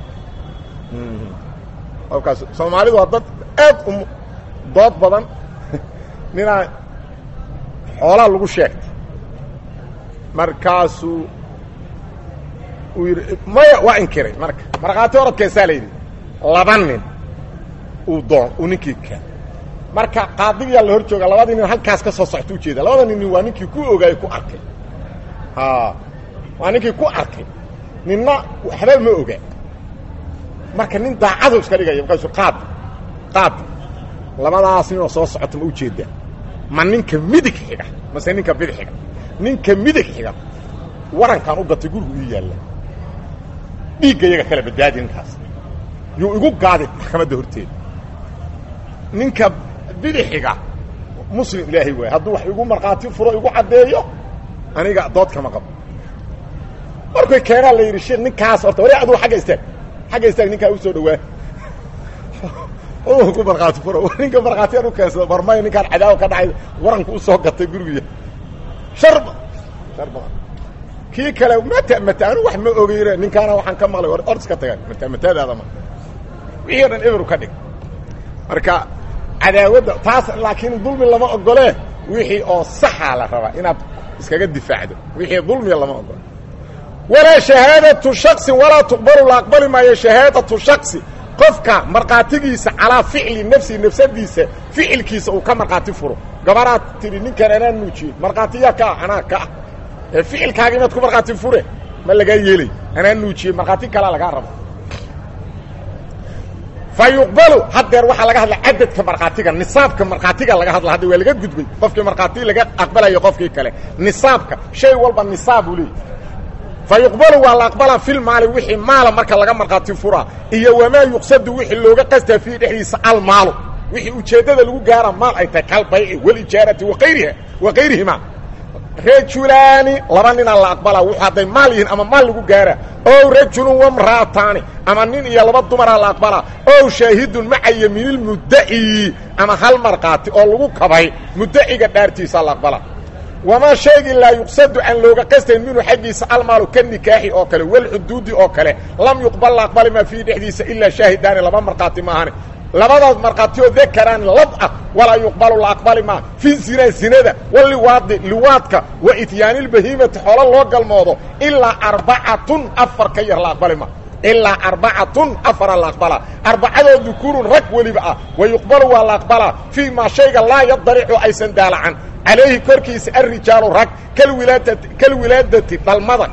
qofkaas soomaalidu waa dad aad u dood badan ninaa xoolaa lagu sheegtay markaasuu uu yidhi maya waa inkiray marka markhaati orodkeesaa la yidhi laba nin uu doon uu ninkii ka marka qaadigiyaa la hor jooga labadii nin halkaas ka soo socta ujeeda labada nin waa ninkii ku ogaayey ku arkay waa ninkii ku arkay ninna waxba ma oga marka nin daacadu iska dhigaya markaasu qaadi qaadi labadaas ninoo soo socota ma ujeedaa ma ninka midig xiga mase ninka bidix xiga ninka midig xiga warankaan u gatay gurigu ii yaalla dhiigga iyaga kala badbaadi ninkaas yuu igu gaadi maxkamadda horteeda ninka bidixiga muslim ilaahay waay hadduu wax igu markhaati furo igu caddeeyo aniga dood kama qabo markay keenaa la yidhi sheekh ninkaas horta wari aduu agga istaag xagga istaag ninkaa u soo dhawaa ku markhaati furo ninka markhaatiyaan u keensada barmay ninkaan cadaawa ka dhacay waranku usoo gatay gurigiya shar shar badan kii kale mata mata anu wax ma ogeyne ninkaana waxaan ka maqlay or iska tagaan mata matadaada ma wixii o dhan eberu ka dhig marka cadaawadda taas laakiin dulmi lama ogolee wixii oo saxaa la rabaa inaad iskaga difaacdo wixii dulmiga lama ogolo walaa shahaadatu shaksin walaa tuqbalu la aqbali maayo shahaadatu shaksi qofka markhaatigiisa calaa ficli nafsi nafsadiisa ficilkiisa uu ka markhaati furo gabaraad tidhi ninkan anaa nuujiyey markhaatiyaa ka ah anaa ka ah ee ficilkaaga inaad ku markhaati fure ma lagaa yeelay anaa nuujiyey markhaati kalaa lagaa rabo fa yuqbalu haddeer waxaa laga hadla cadadka markhaatiga nisaabka markhaatiga laga hadla hadda waa laga gudbay qofkii markhaati laga aqbalayo qofkii kale nisaabka shay walba nisaabuu leeyahy fa yuqbalu waa la aqbalaa fil maali wixii maala marka laga markhaati furaa iyo wamaa yuqsadu wixii looga qastaa fiihi dhexdiisa almaalu wixii ujeeddada lagu gaara maal ay tahay kalbayci walijaarati waayriha wa kayrihima rajulaani laba ninaa la aqbalaa wuxuu hadday maal yihiin ama maal lagu gaara ow rajulun wamra'ataani ama nin iyo laba dumaraa la aqbalaa ow shaahidun maca yamiinilmuddaci ama hal markhaati oo lagu kabay muddaciga dhaartiisaa la aqbalaa wamaa shaygii laa yuqsadu aan looga qastayn minhu xaggiisa almaalu ka nikaaxi oo kale walxuduudi oo kale lam yuqbal la aqbali maa fiihi dhexdiisa ilaa shaahidaani laba markhaati maahane labadaas markhaati oo dakaraan lab ah walaa yuqbalu la aqbali maa fi zina zinada waliwaadi liwaadka wa ityaanilbahiimati xoolo loo galmoodo ilaa arbacatun afar ka yar la aqbali maa ilaa arbacatun afara la aqbalaa arbacadoo dukuurun rag weliba ah wa yuqbalu waa la aqbalaa fii maa shayga laa yadaricu aysan daalacan calayhi korkiisa alrijaalu rag kalwilaadati kalwilaadati dhalmada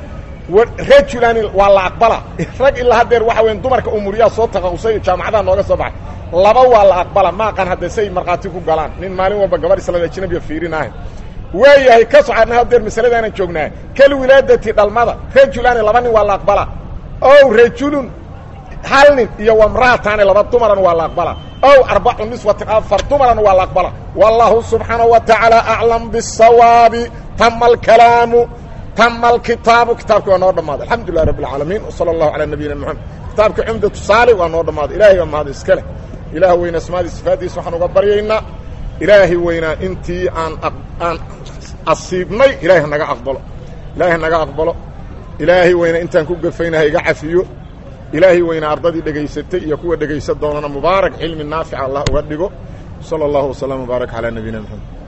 rajulani waa la aqbalaa rag ilaa haddeer waxa weya dumarka umuriyaa soo taqausay jaamacadaha nooga soo baxay laba waa la aqbala maaqan hadde say markhaati ku galaan nin maalin walba gabar islaam ajnabiya fiirinahay waayahay ka socadna haddeer masaladaanan joognaa kalwilaadati dhalmada rajulani laba nin waa la aqbalaa ow rajulun hal nin iyo wamra'ataani laba dumaran waa la aqbalaa ow arbacu niswatin afar dumaran waa la aqbalaa wallahu subxaanaه wa tacaala aclam bالsawaabi tama alkalaamu tama alkitaabu kitaabki waa noo dhammaaday alxamdu lilah rabb اlcaalamiin wsalى اllahu calى nabiyina mxamed kitaabka cumdatu saali waa noo dhammaaday ilahay baa mahad iska leh ilaah weyna asmaadii sifaadiisa waxaan uga baryaynaa ilaahay weynaa intii aan aan asiibnay ilahay hanaga aqbalo ilahay hanaga aqbalo ilaahay weyna intaan ku gafaynaha iga cafiyo ilaahay weyna ardadii dhegaysatay iyo kuwa dhegaysan doonana mubaarak cilmi naafica allah uga dhigo salى اllahu وsلام وbaarak calى nabiyina mxamed